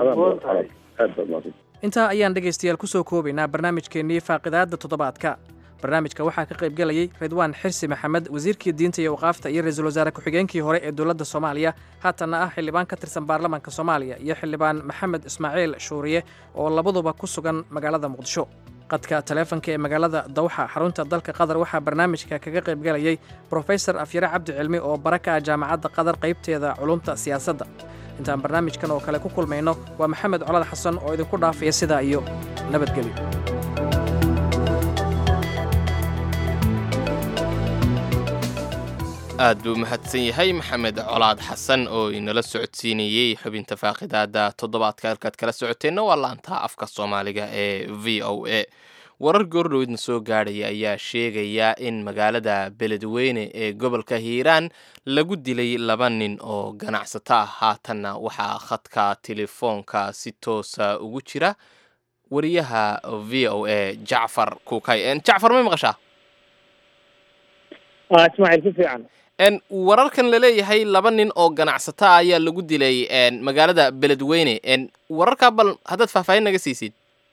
H: intaa ayaan dhegaystayaal kusoo koobaynaa barnaamijkeennii faaqidaada toddobaadka barnaamijka waxaa ka qaybgelayay ridwaan xirsi maxamed wasiirkii diinta iyo waqaafta iyo ra-iisul wasaare ku-xigeenkii hore ee dowladda soomaaliya haatanna ah xildhibaan ka tirsan baarlamaanka soomaaliya iyo xildhibaan maxamed ismaaciil shuuriye oo labaduba ku sugan magaalada muqdisho qadka taleefanka ee magaalada dawxa xarunta dalka qatar waxaa barnaamijka kaga qaybgelayay brofesor afyare cabdi cilmi oo bara ka ah jaamacadda qatar qaybteeda culumta siyaasadda intaan barnaamijkan oo kale ku kulmayno waa maxamed colad xasan oo idinku dhaafaya sidaa iyo nabadgelyo
B: aad buu mahadsan yahay maxamed colaad xasan oo inala socodsiinayey xubinta faaqidaada toddobaadka halkaad kala socoteenna waa laanta afka soomaaliga ee v o a warar goordhoweydna soo gaadhaya ayaa sheegaya in magaalada beledweyne ee gobolka hiiraan lagu dilay laba nin oo ganacsato ah haatanna waxaa khadka telefoonka si toosa ugu jira wariyaha v o a jacfar kukay jacfar may maqashaa
L: ismaaciil si fiican
B: wararkan laleeyahay laba nin oo ganacsato ah ayaa lagu dilay magaalada beledweyne wararkaa bal haddaad faahfaahin naga siisid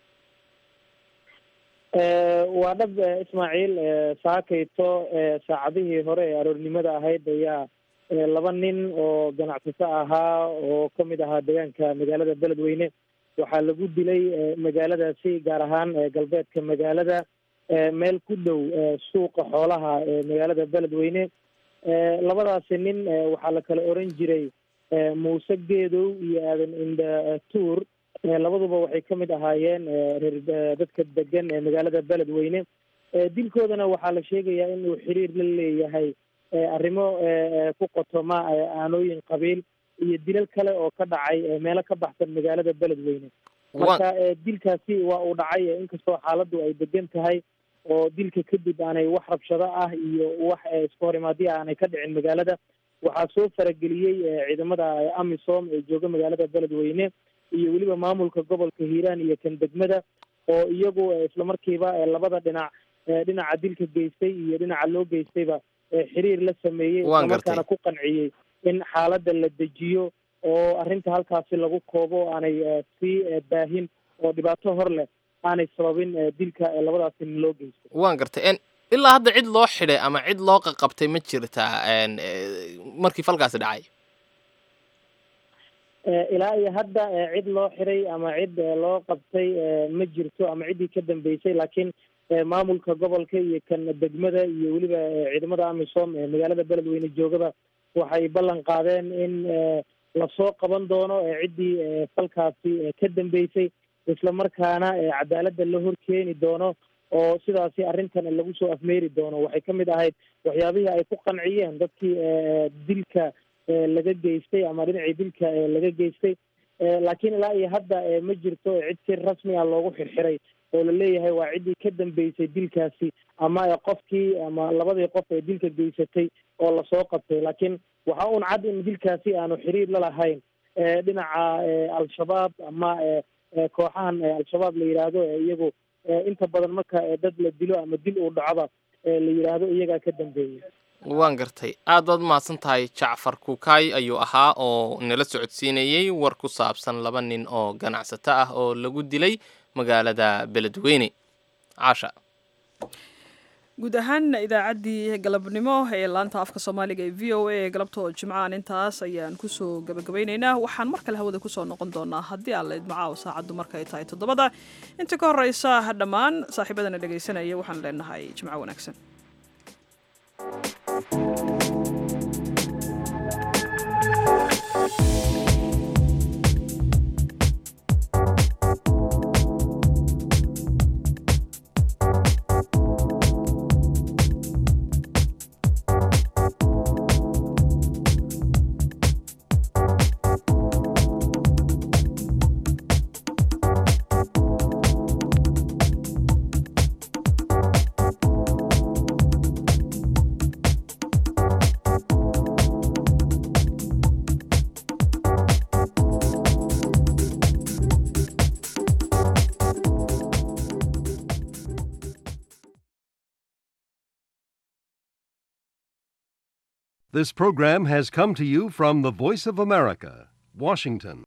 L: waa dhab ismaaciil saakayto saacadihii hore ee aroornimada ahayd ayaa laba nin oo ganacsato ahaa oo ka mid ahaa deegaanka magaalada beledweyne waxaa lagu dilay magaaladaasi gaar ahaan galbeedka magaalada meel ku dhow suuqa xoolaha ee magaalada beledweyne labadaasi nin waxaa la kala oran jiray muuse geedow iyo aadan indha tuur labaduba waxay ka mid ahaayeen reer dadka degan ee magaalada beledweyne dilkoodana waxaa la sheegayaa inuu xiriir la leeyahay arrimo ku qotoma aanooyin qabiil iyo dilal kale oo ka dhacay meelo ka baxsan magaalada beledweyne marka dilkaasi waa uu dhacay inkastoo xaaladdu ay degan tahay oo dilka kadib aanay wax rabshado ah iyo wax isku horimaadyo aanay ka dhicin magaalada waxaa soo farageliyey ciidamada amisom ee jooga magaalada beledweyne iyo weliba maamulka gobolka hiiraan iyo kan degmada oo iyagu islamarkiiba labada dhinac dhinaca dilka geystay iyo dhinaca loo geystayba xiriir la sameeyey islamarkaana ku qanciyey in xaaladda la dejiyo oo arrinta halkaasi lagu koobo aanay sii baahin oo dhibaato hor leh aanay sababin dilka labadaasi nin loo geystay
B: waan gartay ilaa hadda cid loo xidhay ama cid loo qaqabtay ma jirtaa markii falkaasi dhacay
L: ilaa iyo hadda cid loo xiray ama cid loo qabtay ma jirto ama ciddii ka dambeysay laakiin maamulka gobolka iyo kan degmada iyo weliba ciidamada amisom ee magaalada beledweyne joogaba waxay ballan qaadeen in lasoo qaban doono ciddii falkaasi ka dambeysay islamarkaana cadaaladda la horkeeni doono oo sidaasi arrintan lagu soo afmeeri doono waxay ka mid ahayd waxyaabihii ay ku qanciyeen dadkii dilka laga geystay ama dhinacii dilka laga geystay laakiin ilaa iyo hadda ma jirto cid si rasmi ah loogu xirxiray oo la leeyahay waa ciddii ka dambeysay dilkaasi ama qofkii ama labadii qof ee dilka geysatay oo lasoo qabtay laakiin waxaa un cad in dilkaasi aanu xiriir la lahayn dhinaca al-shabaab ama kooxahan al-shabaab la yidhaahdo iyagu inta badan marka dad la dilo ama dil uu dhacoba la yidhaahdo iyagaa ka dambeeyay
B: waan gartay aad baad umahadsan tahay jacfar kukaay ayuu ahaa oo nala socodsiinayey war ku saabsan laba nin oo ganacsato ah oo lagu dilay magaalada beledweyne caasha
A: guud ahaan idaacaddii galabnimo ee laanta afka soomaaliga ee v o a ee galabta oo jimcahan intaas ayaan kusoo gabagabaynaynaa waxaan mar kale hawada kusoo noqon doonaa haddii aan la idmacaaw saacaddu markay tahay toddobada inta ka horeysa dhammaan saaxiibadana dhegaysanaya waxaan leenahay jimco wanaagsan
M: This program has come to you from the Voice of America, Washington.